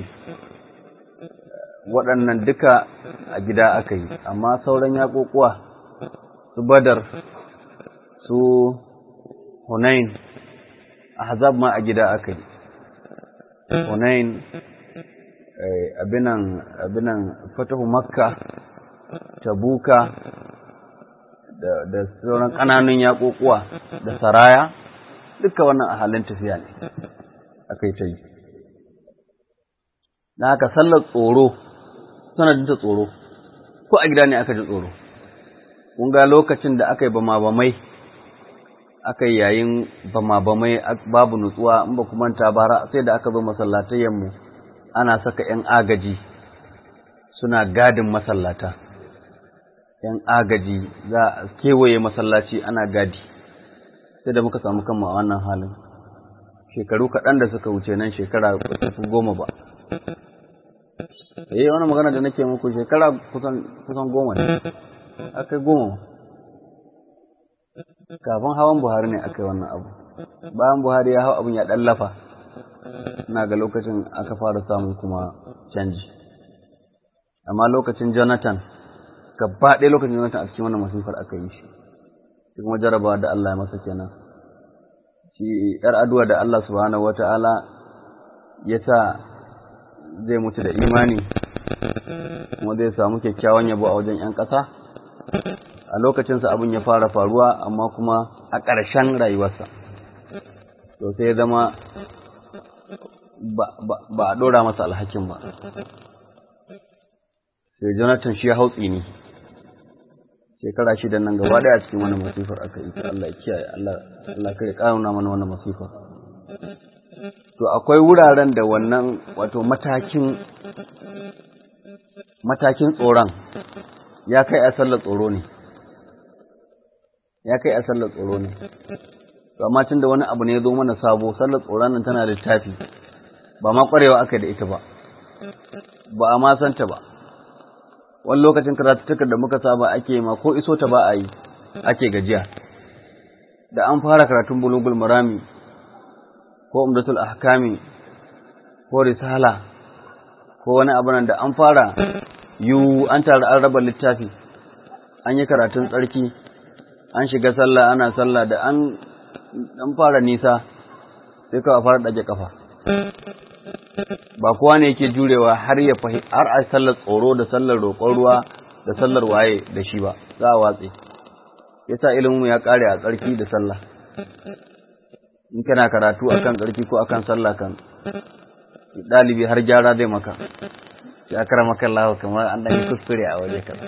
waɗannan duka a gida aka yi amma sauran yaƙoƙuwa su badar su hunain ahzab ma a gida aka yi hunain abinan abinan fatahu makka tabuka da, da sauran ƙananun yaƙoƙuwa da saraya duka wannan a halin tafiya ne aka yi ta yi na haka sallar tsoro sanadin ta tsoro ko a gida ne aka ji tsoro kun ga lokacin da aka yi bama-bamai aka yi yayin bama-bamai babu nutsuwa in ba ku manta bara sai da aka zo masallatayyanmu ana saka ‘yan agaji suna gadin masallata ‘yan agaji za a kewaye masallaci ana gadi sai da muka samu kanmu a wannan halin shekaru kaɗan da suka wuce nan shekara goma ba eh wani magana da nake muku shekara kusan kusan goma ne akai goma kafin hawan buhari ne akai wannan abu bayan buhari ya hau abin ya ɗallafa ina ga lokacin aka fara samun kuma canji amma lokacin jonathan gaba ɗaya lokacin jonathan a cikin wannan masifar aka yi shi shi kuma jarabawa da allah ya masa kenan shi yar aduwa da allah subhanahu wata'ala ya sa zai mutu da imani kuma zai samu kyakkyawan yabo a wajen 'yan ƙasa a lokacinsa abin ya fara faruwa amma kuma a ƙarshen rayuwarsa to sai ya zama ba a ɗora masa alhakin ba sai jonathan shi ya hautsi ne shekara shida nan gaba ɗaya cikin wani masifar aka yi Allah ya kiyaye Allah kare ƙaruna mana wannan masifar to akwai wuraren da wannan wato matakin matakin tsoron ya kai a sallar tsoro ne ya kai a sallar tsoro ne to amma tun da wani abu ne ya zo mana sabo sallar tsoron nan tana da littafi ba ma kwarewa aka da ita ba ba a ma santa ba wani lokacin karatuttukar da muka saba ake ma ko iso ta ba a yi ake gajiya da an fara karatun bulugul marami ko umdatul ahkami ko risala ko wani abu nan da an fara yu an tare an raba littafi an yi karatun tsarki an shiga sallah ana sallah da an dan fara nisa sai kawai fara dage kafa ba kowa ne yake jurewa har ya fahi har a sallar tsoro da sallar roƙon ruwa da sallar waye da shi ba za a watse yasa ilimin ya kare a tsarki da sallah in kana karatu akan tsarki ko akan sallah kan dalibi har gyara zai maka sai akara maka Allah kamar an dan kuskure a waje kaza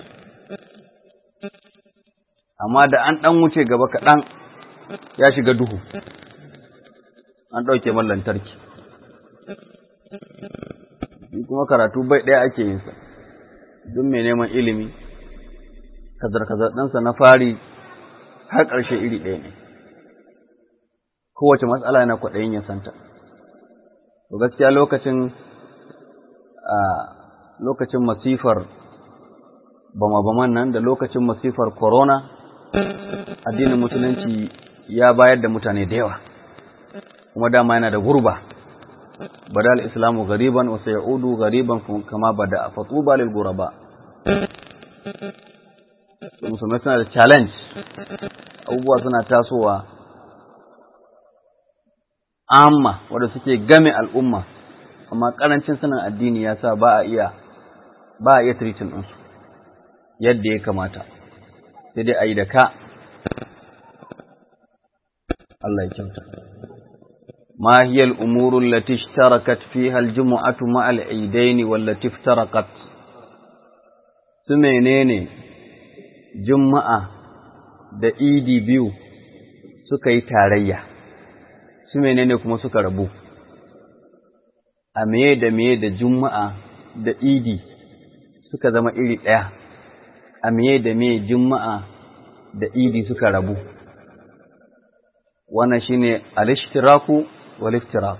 amma da an dan wuce gaba kaɗan ya shiga duhu an ɗauke man lantarki kuma karatu bai ɗaya ake yin sa duk mai neman ilimi kazar-kazar ɗinsa na fari har ƙarshe iri ɗaya ne kowace matsala yana kwaɗayin ya santa to gaskiya lokacin a lokacin masifar bama-baman nan da lokacin masifar corona addinin musulunci ya bayar da mutane da yawa kuma dama yana da gurba bada al-islamu gariban wa sayaudu gariban kama bada fatuba lil guraba musulmai suna da challenge abubuwa suna tasowa amma wanda suke game al'umma amma karancin sanin addini ya sa ba a iya ba a iya treating ɗinsu yadda ya kamata sai dai a yi da ka Allah ya kyauta ما هي الأمور التي اشتركت فيها الجمعة مع العيدين والتي افترقت سمينين جمعة da idi biyu suka yi tarayya su menene kuma suka rabu a meye da meye da juma'a da idi suka zama iri ɗaya a meye da meye juma'a da idi suka rabu wannan shine al-ishtiraku wal iftirak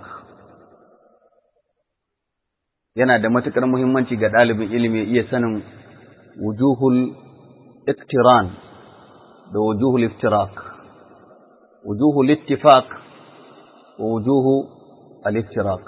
yana da matukar muhimmanci ga ɗalibin ilimi iya sanin wujuhul iktiran da wujuhul iftirak wujuhul ittifaq wa wujuhu al-iftirak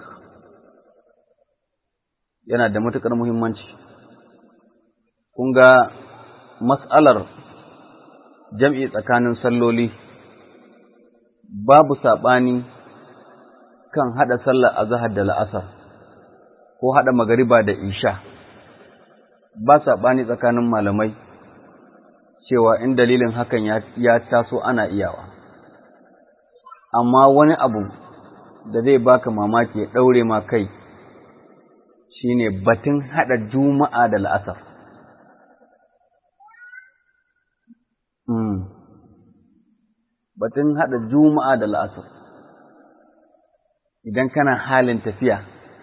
yana da matukar muhimmanci kun ga mas'alar jam'i tsakanin salloli babu saɓani kan haɗa sallar azahar da la'asar ko haɗa magariba da isha ba saɓani tsakanin malamai cewa in dalilin hakan ya taso ana iyawa amma wani abu da zai baka mamaki ya ɗaure ma kai shine batun haɗa juma'a da la'asar batun haɗa juma'a da la'asar idan kana halin tafiya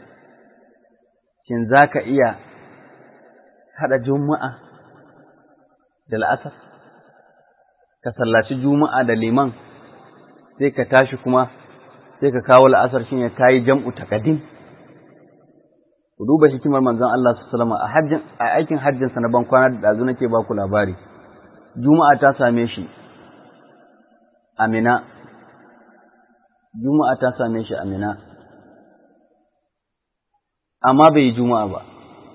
shin za ka iya haɗa juma'a da la'asar ka sallaci juma'a da liman sai ka tashi kuma sai ka kawo la'asar shi ne ka yi jam'u takadim ku duba hikimar manzon Allah sallama a hajjin a aikin hajjinsa na bankwana da ɗazu nake ba ku labari juma'a ta same shi amina juma'a ta same shi amina amma bai yi juma'a ba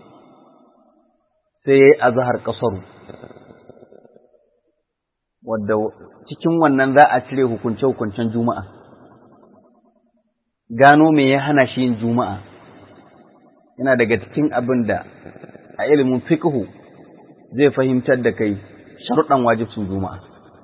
sai ya yi azahar ƙasaru wadda cikin wannan za a cire hukunce-hukuncen juma'a gano me ya hana shi yin juma'a yana daga cikin abin da a ilimin fiqhu zai fahimtar da kai sharuɗan wajibcin juma'a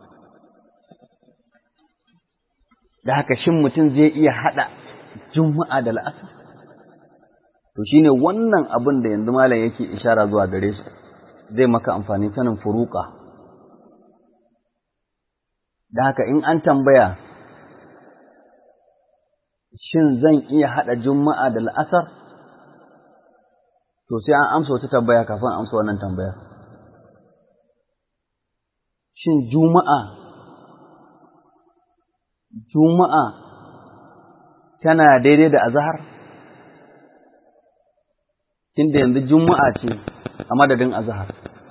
da haka shin mutum zai iya haɗa juma'a da la'asar to shine wannan abin da yanzu malam yake ishara zuwa gare su zai maka amfani sanin furuka da haka in an tambaya shin zan iya haɗa juma'a da la'asar to sai an amsa wata tambaya kafin amsa wannan tambaya shin juma'a juma'a tana daidai da azahar tunda yanzu juma'a ce a madadin azahar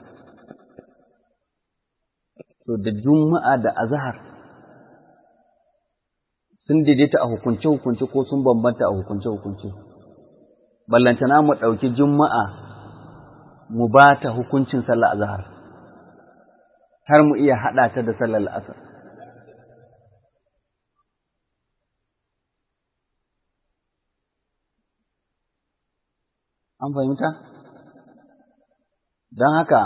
to da juma'a da azahar sun daidaita a hukunce-hukunce ko sun bambanta a hukunce-hukunce ballantana mu ɗauki juma'a mu ba ta hukuncin sallar azahar har mu iya haɗa ta da sallar asar an fahimta don haka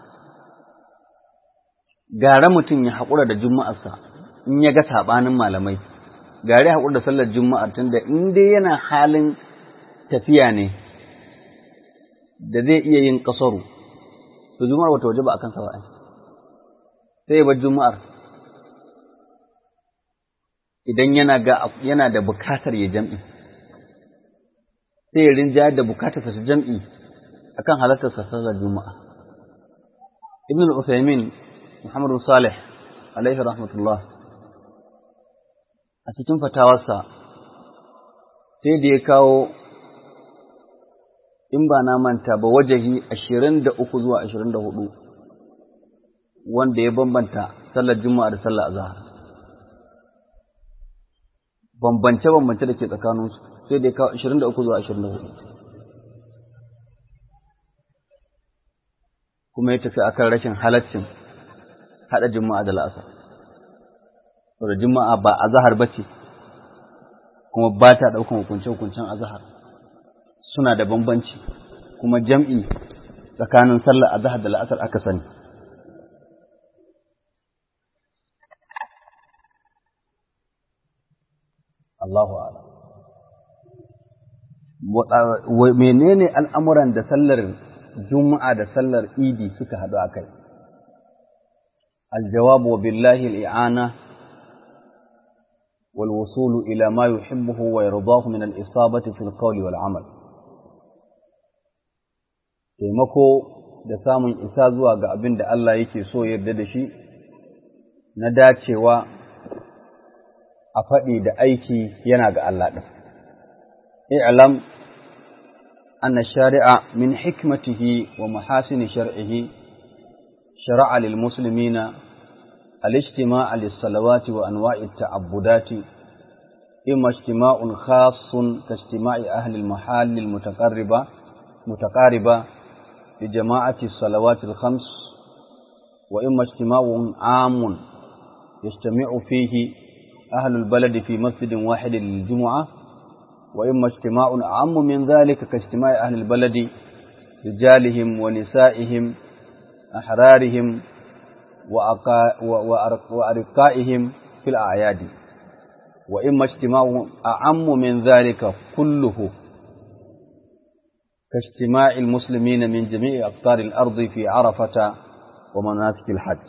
gara mutum ya haƙura da juma'arsa in ya ga saɓanin malamai gare haƙura da sallar juma'ar tun da in dai yana halin tafiya ne da zai iya yin ƙasaru to juma'ar wata waje ba a kansa ba sai ba juma'ar idan yana ga yana da bukatar ya jam'i sai ya rinja da bukatar sa jam'i akan halartar sallar juma'a ibn al-usaymin muhammad salih alaihi rahmatullah a cikin fatawarsa sai da ya kawo in ba na manta ba wajahi ashirin da uku zuwa ashirin da hudu wanda ya bambanta sallar juma'a da sallar azahar bambance-bambance da ke tsakaninsu sai da ya kawo ashirin da uku zuwa ashirin da hudu kuma ya tafi akan rashin halaccin haɗa juma'a da la'asar saboda juma'a ba azahar ba ce kuma ba ta ɗaukan hukunce-hukuncen azahar suna da bambanci kuma jam'i tsakanin sallar azahar da la'asar aka sani Allahu ala menene al'amuran da sallar juma'a da sallar idi suka haɗu a kai الجواب وبالله الإعانة والوصول إلى ما يحبه ويرضاه من الإصابة في القول والعمل taimako da samun isa zuwa ga abin da Allah yake so yarda da shi na dacewa a faɗi da aiki yana ga Allah ɗin. i'lam anna shari'a min hikmatihi wa mahasini shar'ihi shara'a lil muslimina الاجتماع للصلوات وأنواع التعبدات إما اجتماع خاص كاجتماع أهل المحال المتقربة متقاربة لجماعة الصلوات الخمس وإما اجتماع عام يجتمع فيه أهل البلد في مسجد واحد للجمعة وإما اجتماع أعم من ذلك كاجتماع أهل البلد رجالهم ونسائهم أحرارهم وأرقائهم في الأعياد وإما اجتماع أعم من ذلك كله كاجتماع المسلمين من جميع أقطار الأرض في عرفة ومناسك الحج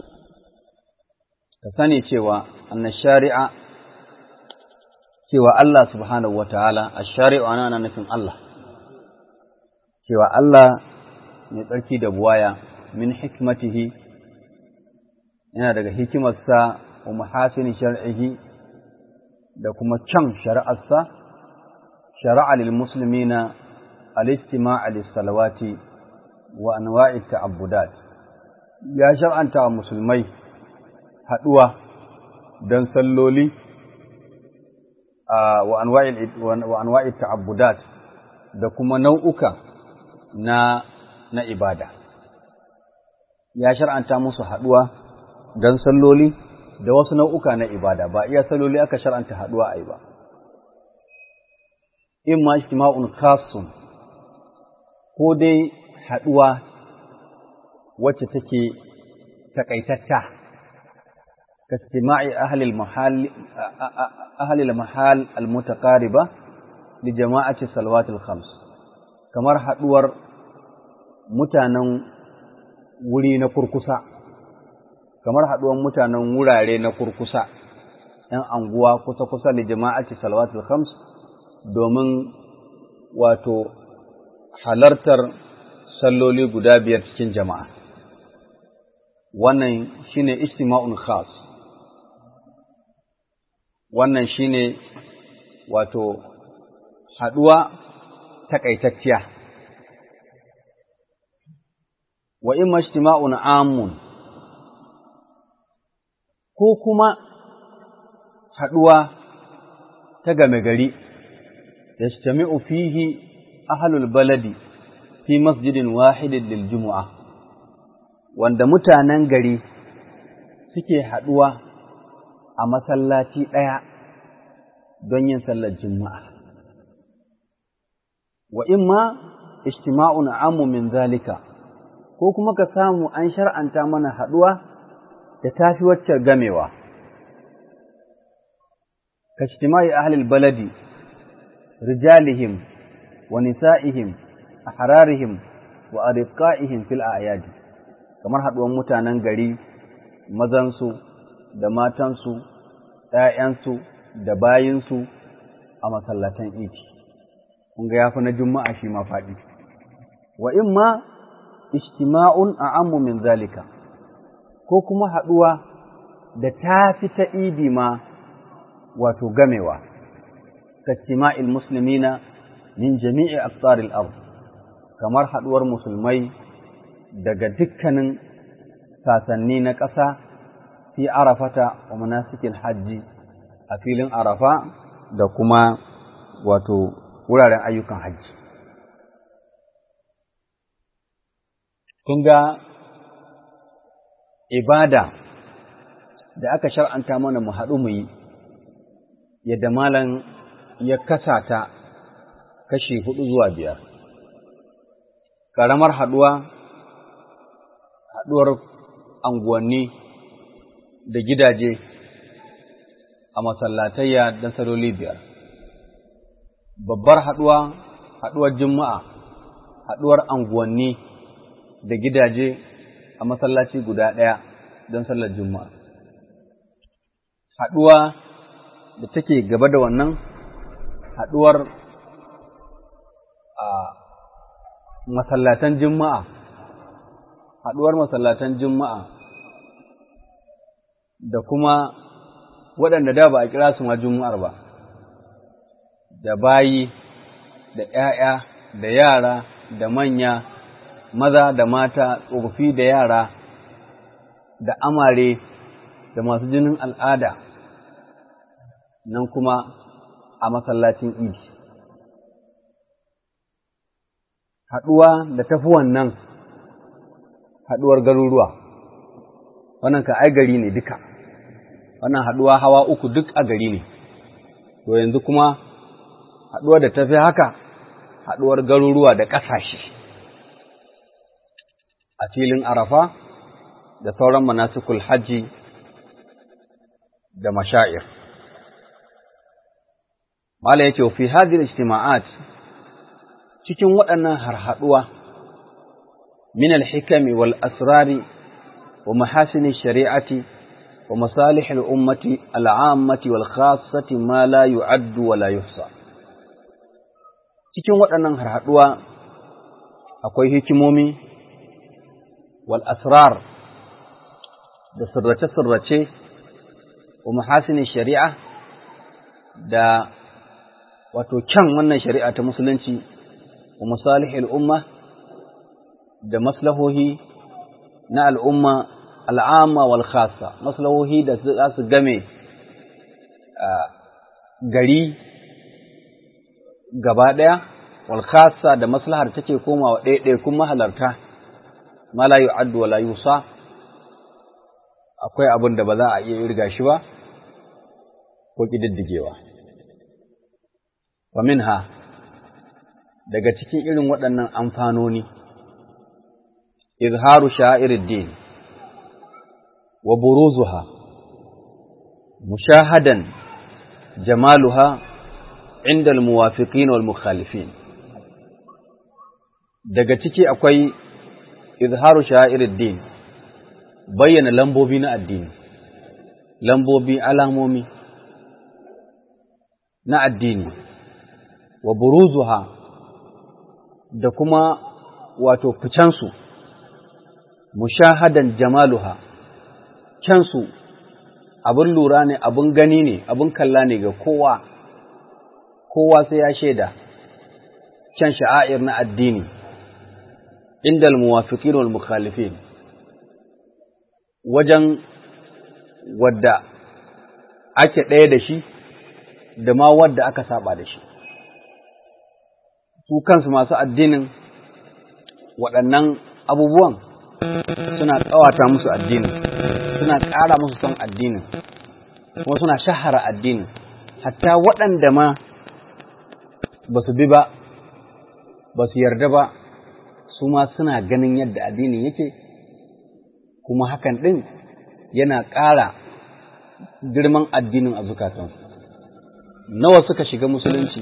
كثاني شوى أن الشارع شوى الله سبحانه وتعالى الشارع أنا نفهم الله شوى الله يتركي دبوايا من حكمته yana daga hikimarsa wa mahasini shar'ihi da kuma can shari'arsa shari'a lil muslimina al-istima'a lis salawati wa anwa'i ta'abbudat ya shar'anta wa musulmai haduwa don salloli wa anwa'i wa anwa'i ta'abbudat da kuma nau'uka na na ibada ya shar'anta musu haduwa don salloli da wasu nau'uka na ibada ba iya salloli aka shar'anta haɗuwa a yi ba. In ma ijtima'un khasun ko dai haɗuwa wacce take takaitatta ka istima'i ahlil mahal ahlil mahal almutaqariba li jama'ati salawatil khams kamar haɗuwar mutanen wuri na kurkusa kamar haɗuwan mutanen wurare na kurkusa, ‘yan anguwa kusa-kusa da jama'aci salawatul khams domin wato halartar salloli guda biyar cikin jama'a. Wannan shi ne istima'un khas, wannan shi ne wato haɗuwa taƙaitacciya. Wa in majtima'un amun ko kuma haɗuwa ta game gari, ya fihi ahalul baladi fi masjidin wahidin lil jumu'a, wanda mutanen gari suke haɗuwa a masallaci ɗaya don yin sallar juma'a. Wa imma ijtima'un amu min zalika, ko kuma ka samu an shar'anta mana haɗuwa da tafi wacce gamewa. Kashtimai ahlil baladi, rijalihim wa nisa'ihim, a hararihim wa ariqa'ihim fil a'yadi kamar haɗuwan mutanen gari, mazansu da matansu, ‘ya'yansu da bayinsu a masallatan iki. Kun ga ya fi na juma'a shi ma faɗi. wa imma ijtima'un a'ammu min zalika ko kuma haɗuwa da ta fi ta idi ma wato gamewa kastima'il muslimina min jami'i aqtaril ard kamar haɗuwar musulmai daga dukkanin sasanni na ƙasa fi arafata wa manasikin hajji a filin arafa da kuma wato wuraren ayyukan hajji kun ga ibada da aka shar'anta mana mu haɗu mu yi yadda malam ya kasa ta kashi hudu zuwa biyar ƙaramar haɗuwa haɗuwar anguwanni da gidaje a masallatayya don saloli biyar babbar haɗuwa haɗuwar juma'a haɗuwar anguwanni da gidaje a masallaci guda ɗaya don sallar juma'a haɗuwa da take gaba da wannan haɗuwar a masallatan juma'a haɗuwar masallatan juma'a da kuma waɗanda da ba a kira su ma juma'ar ba da bayi da ‘ya'ya da yara da manya maza da mata tsofaffi da yara da amare da masu jinin al'ada nan kuma a masallacin idi haɗuwa da tafi wannan haɗuwar garuruwa wannan ka ai gari ne duka wannan haɗuwa hawa uku duk a gari ne to yanzu kuma haɗuwar da tafi haka haɗuwar garuruwa da ƙasashe a filin arafa da sauran manasikul hajji da mashair mala yake fi hadhihi ijtima'at cikin waɗannan harhaɗuwa min al-hikami wal asrari wa mahasini shari'ati wa masalih al-ummati al-ammati wal khassati ma la yu'addu wa la yuhsa cikin waɗannan harhaɗuwa akwai hikimomi wal asrar da sirrace-sirrace wa mahasini shari'a da wato kyan wannan shari'a ta musulunci wa masalihil umma da maslahohi na al'umma al'amma wal khassa maslahohi da za su game gari gaba ɗaya wal khassa da maslahar take komawa ɗaiɗaikun mahalarta ma la yu'addu wa la yusa akwai abin da ba za a iya irga shi ba ko ƙididdigewa wa minha daga cikin irin waɗannan amfanoni izharu sha'iruddin wa buruzuha mushahadan jamaluha inda almuwafiqin wal mukhalifin daga ciki akwai izharu sha'iruddin bayyana lambobi na addini lambobi alamomi na addini wa buruzuha da kuma wato ficensu mushahadan jamaluha kyansu abin lura ne abin gani ne abin kalla ne ga kowa kowa sai ya shaida kyan sha'air na addini inda al-muwafiqin wal mukhalifin wajen wadda ake ɗaya da shi da ma wadda aka saba da shi su kansu masu addinin waɗannan abubuwan suna ƙawata musu addinin suna ƙara musu son addinin kuma suna shahara addinin hatta waɗanda ma ba su bi ba ba su yarda ba su ma suna ganin yadda addinin yake kuma hakan ɗin yana ƙara girman addinin a zukatansu nawa suka shiga musulunci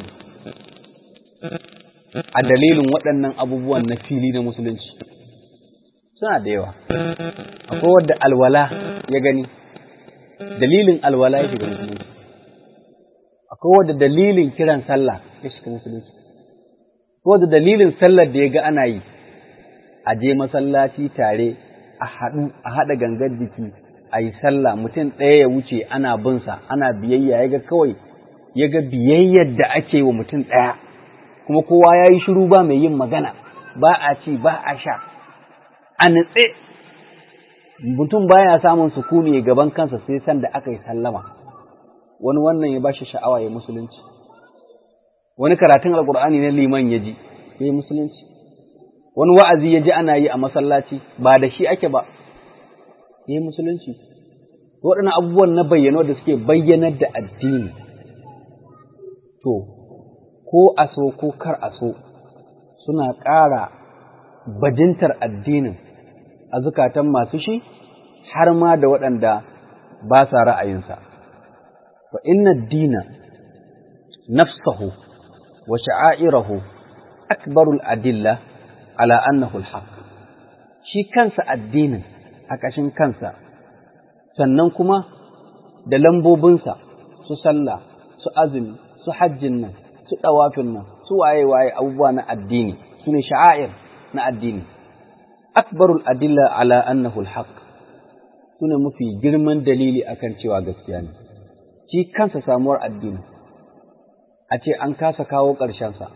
a dalilin waɗannan abubuwan na fili na musulunci suna da yawa akwai wadda alwala ya gani dalilin alwala ya shiga musulunci akwai wadda dalilin kiran sallah ya shiga musulunci akwai wadda dalilin sallar da ya ga ana yi a je masallaci tare a haɗu a haɗa gangar jiki a yi sallah mutum ɗaya ya wuce ana binsa ana biyayya ya ga kawai ya ga biyayyar da ake wa mutum ɗaya kuma kowa ya yi shiru ba mai yin magana ba a ci ba a sha a nutse mutum baya samun sukuni gaban kansa sai sanda aka yi sallama wani wannan ya bashi sha'awa ya musulunci wani karatun alkur'ani na liman ya ji ya yi musulunci wani wa'azi ya ji ana yi a masallaci ba da shi ake ba ya yi musulunci waɗannan abubuwan na bayyano da suke bayyanar da addini to ko a so ko kar a so suna ƙara bajintar addinin a zukatan masu shi har ma da waɗanda ba sa ra'ayinsa fa inna dina nafsahu wa sha'airahu akbarul adilla ala annahu alhaq shi kansa addinin a ƙashin kansa sannan kuma da lambobinsa su sallah su azumi su hajjin nan su ɗawafin nan su waye-waye abubuwa na addini su ne sha'air na addini akbarul adilla ala annahu alhaq su ne mafi girman dalili akan cewa gaskiya ne shi kansa samuwar addini a ce an kasa kawo ƙarshensa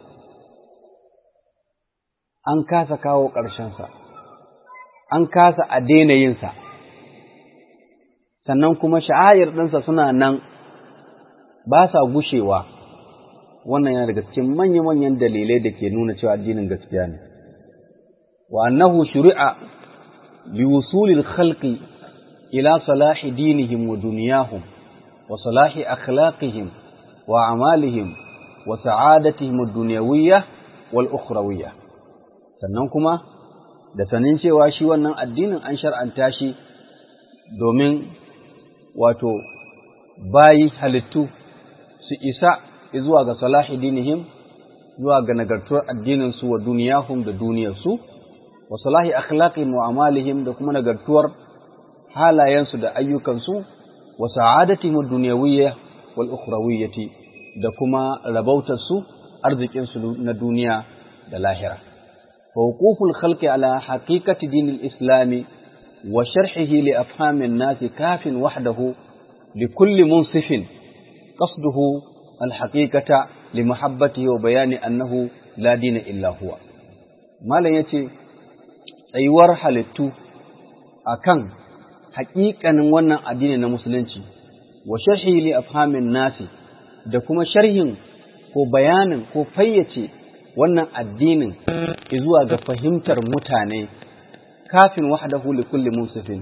an kasa kawo ƙarshensa an kasa a daina yinsa sannan kuma sha'ayar ɗinsa suna nan ba sa gushewa wannan yana daga cikin manya-manyan dalilai da ke nuna cewa addinin gaskiya ne wa annahu shuri'a li wusulil khalqi ila salahi dinihim wa duniyahum wa salahi akhlaqihim wa amalihim wa sa'adatihim ad-dunyawiyyah wal ukhrawiyyah sannan kuma da sanin cewa shi wannan addinin an shar'anta shi domin wato bayi halittu su isa zuwa ga salahi dinihim zuwa ga nagartuwar addininsu wa duniyahum da duniyarsu wa salahi akhlaqihim wa amalihim da kuma nagartuwar halayensu da ayyukansu wa sa'adatihim ad-dunyawiyya wal ukhrawiyyati da kuma rabautarsu arzikinsu na duniya da lahira fa wuquful khalqi ala haqiqati dinil islami wa sharhihi li afhamin nasi kafin wahdahu likulli munsifin qasduhu الحقيقة لمحبته وبيان أنه لا دين إلا هو ما لن يتي أيوار حالتو أكن حقيقة wannan addini na musulunci wa sharhi li afhamin nasi da kuma sharhin ko bayanin ko fayyace wannan addinin zuwa ga fahimtar mutane kafin wahdahu li kulli munsifin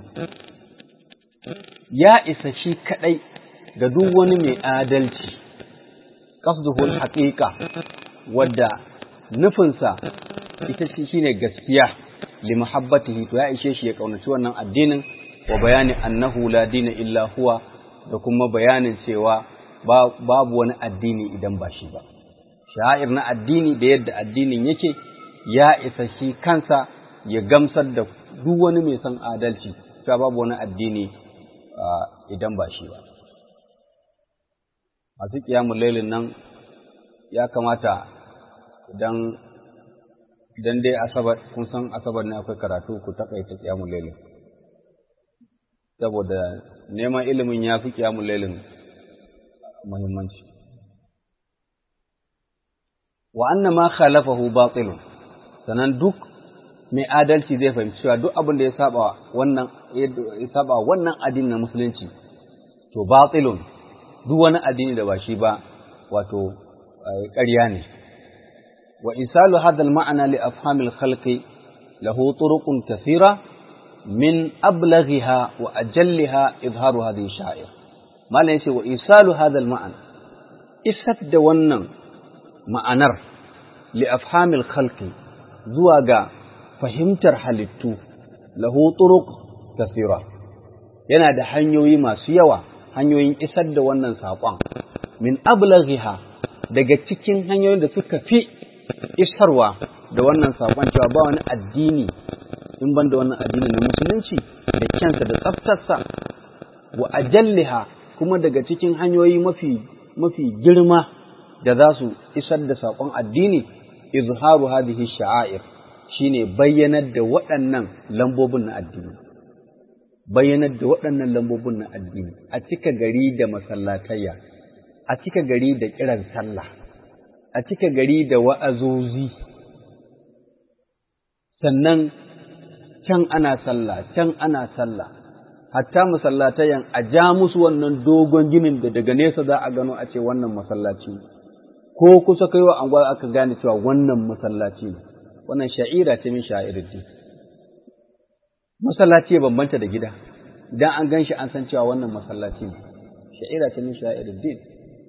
ya isa shi kadai ga duk wani mai adalci qasduhu haqiqa wadda nufinsa ita shine gaskiya li muhabbatihi to ya ishe shi ya kaunaci wannan addinin wa bayani annahu la dina illa huwa da kuma bayanin cewa babu wani addini idan ba shi ba sha'ir na addini da yadda addinin yake ya isa shi kansa ya gamsar da duk wani mai son adalci cewa babu wani addini idan ba shi ba masu ƙiyamun lailin nan ya kamata idan idan dai asabar kun san asabar ne akwai karatu ku takaita ƙiyamun lailin saboda neman ilimin ya fi ƙiyamun lailin muhimmanci wa anna ma khalafahu batilun sanan duk mai adalci zai fahimci cewa duk abin da ya saba wannan ya saba wannan addinin na musulunci to batilun duk wani addini da ba shi ba wato ƙarya ne wa isalu hadha al-ma'na li afham al-khalqi lahu turuqun kathira min ablaghiha wa ajalliha izharu hadhihi sha'ir malan yace wa isalu hadha al-ma'na isat da wannan ma'anar li afham al-khalqi zuwa ga fahimtar halittu lahu turuq kathira yana da hanyoyi masu yawa hanyoyin isar da wannan saƙon min ablaghiha daga cikin hanyoyin da suka fi isarwa da wannan saƙon cewa ba wani addini in ban da wannan addini na musulunci da kyansa da tsaftarsa wa ajalliha kuma daga cikin hanyoyi mafi mafi girma da za su isar da saƙon addini izharu hadhihi sha'air shine bayyanar da waɗannan lambobin na addini bayyanar da waɗannan lambobin na addini a cika gari da masallatayya a cika gari da kiran sallah a cika gari da wa'azozi sannan can ana sallah can ana sallah hatta masallatayan a ja musu wannan dogon ginin da daga nesa za a gano a ce wannan masallaci ko kusa kaiwa anguwa aka gane cewa wannan masallaci ne wannan sha'ira ce min sha'iruddin masallaci ya bambanta da gida idan an gan shi an san cewa wannan masallaci ne sha'ira ce min sha'iruddin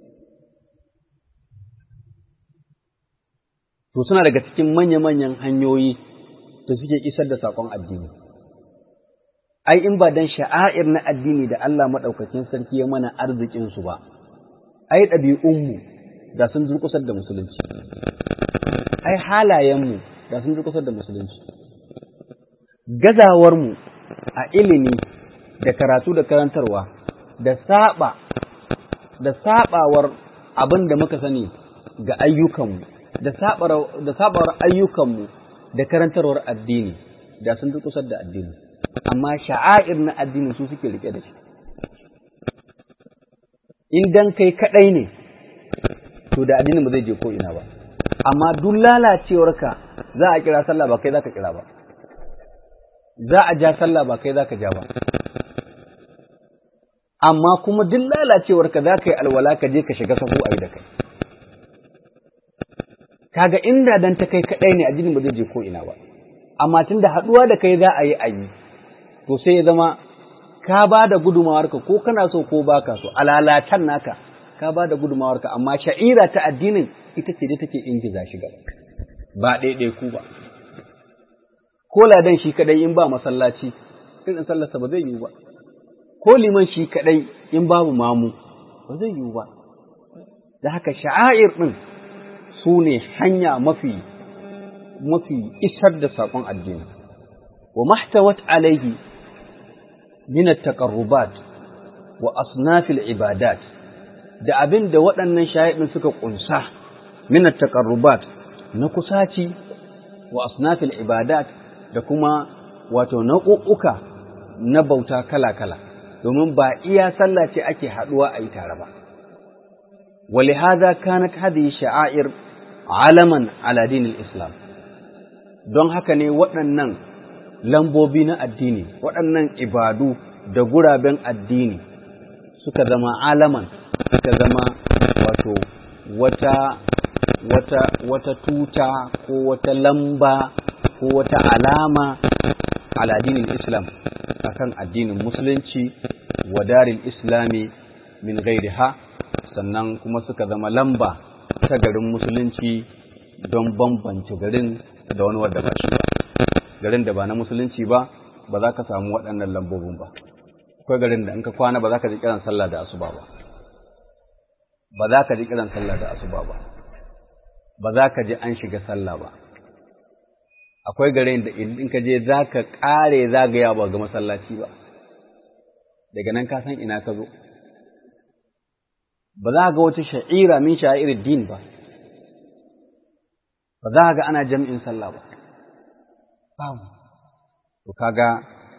to suna daga cikin manya-manyan hanyoyi da suke isar da saƙon addini ai in ba dan sha'air na addini da Allah maɗaukakin sarki ya mana arzikinsu ba ai ɗabi'unmu da sun durƙusar da musulunci ai halayenmu da sun durƙusar da musulunci gazawarmu a ilimi da karatu da karantarwa da saba da sabawar abin da muka sani ga ayyukanmu da sabawar ayyukanmu da karantarwar addini da sun durƙusar da addini amma sha'air na addini su suke rike da shi in dan kai kaɗai ne to da addinin ba zai je ko ina ba amma duk lalacewarka za a kira sallah ba kai za ka kira ba za a ja sallah ba kai za ka ja ba amma kuma duk lalacewarka za ka yi alwala ka je ka shiga sahu a yi da kai kaga inda dan ta kai kaɗai ne addinin ba zai je ko ina ba amma tun da haɗuwa da kai za a yi a yi to sai ya zama ka ba da gudumawarka ko kana so ko baka so alalatan naka ka ba da gudumawarka amma sha'ira ta addinin ita ce dai take ingiza shi gaba ba ɗaiɗai ku ba ko ladan shi kadai in ba masallaci irin sallarsa ba zai yiwu ba ko liman shi kadai in babu mamu ba zai yiwu ba da haka sha'air ɗin su ne hanya mafi mafi isar da saƙon addini wa mahtawat alaihi min at-taqarrubat wa asnaf al-ibadat da abin da waɗannan shahidin suka ƙunsa min at-taqarrubat na kusaci wa asnaf al-ibadat da kuma wato nau'uka na bauta kala-kala domin ba iya sallah ce ake haɗuwa a yi tare ba ولهذا كانت هذه الشعائر علما على دين الإسلام don haka ne waɗannan lambobi na addini waɗannan ibadu da guraben addini suka zama alaman suka zama wato wata wata wata tuta ko wata lamba ko wata alama ala addinin islam akan addinin musulunci wa daril islami min ghairiha sannan kuma suka zama lamba ta garin musulunci don bambance garin da wani wadda ba shi ba garin da ba na musulunci ba ba za ka samu waɗannan lambobin ba akwai garin da in ka kwana ba za ka ji kiran sallah da asuba ba ba za ka ji kiran sallah da asuba ba ba za ka ji an shiga sallah ba akwai garin da in ka je za ka ƙare zagaya ba ga masallaci ba daga nan ka san ina ka zo ba za ga wata sha'ira min sha'irin din ba ba za ga ana jam'in sallah ba babu to kaga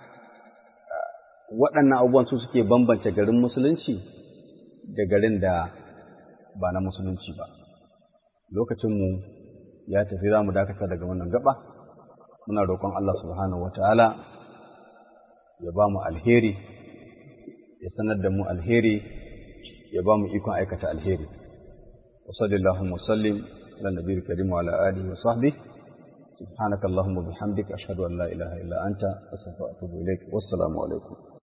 waɗannan abubuwan su suke bambance garin musulunci da garin da ba na musulunci ba lokacinmu ya tafi za mu dakata daga wannan gaba muna roƙon Allah subhanahu wa ta'ala ya ba mu alheri ya sanar da mu alheri ya ba mu ikon aikata alheri wa sallallahu wasallim ala nabiyil karim wa ala alihi wa sahbihi subhanaka allahumma bihamdika ashhadu an la ilaha illa anta astaghfiruka wa atubu ilaik wassalamu alaikum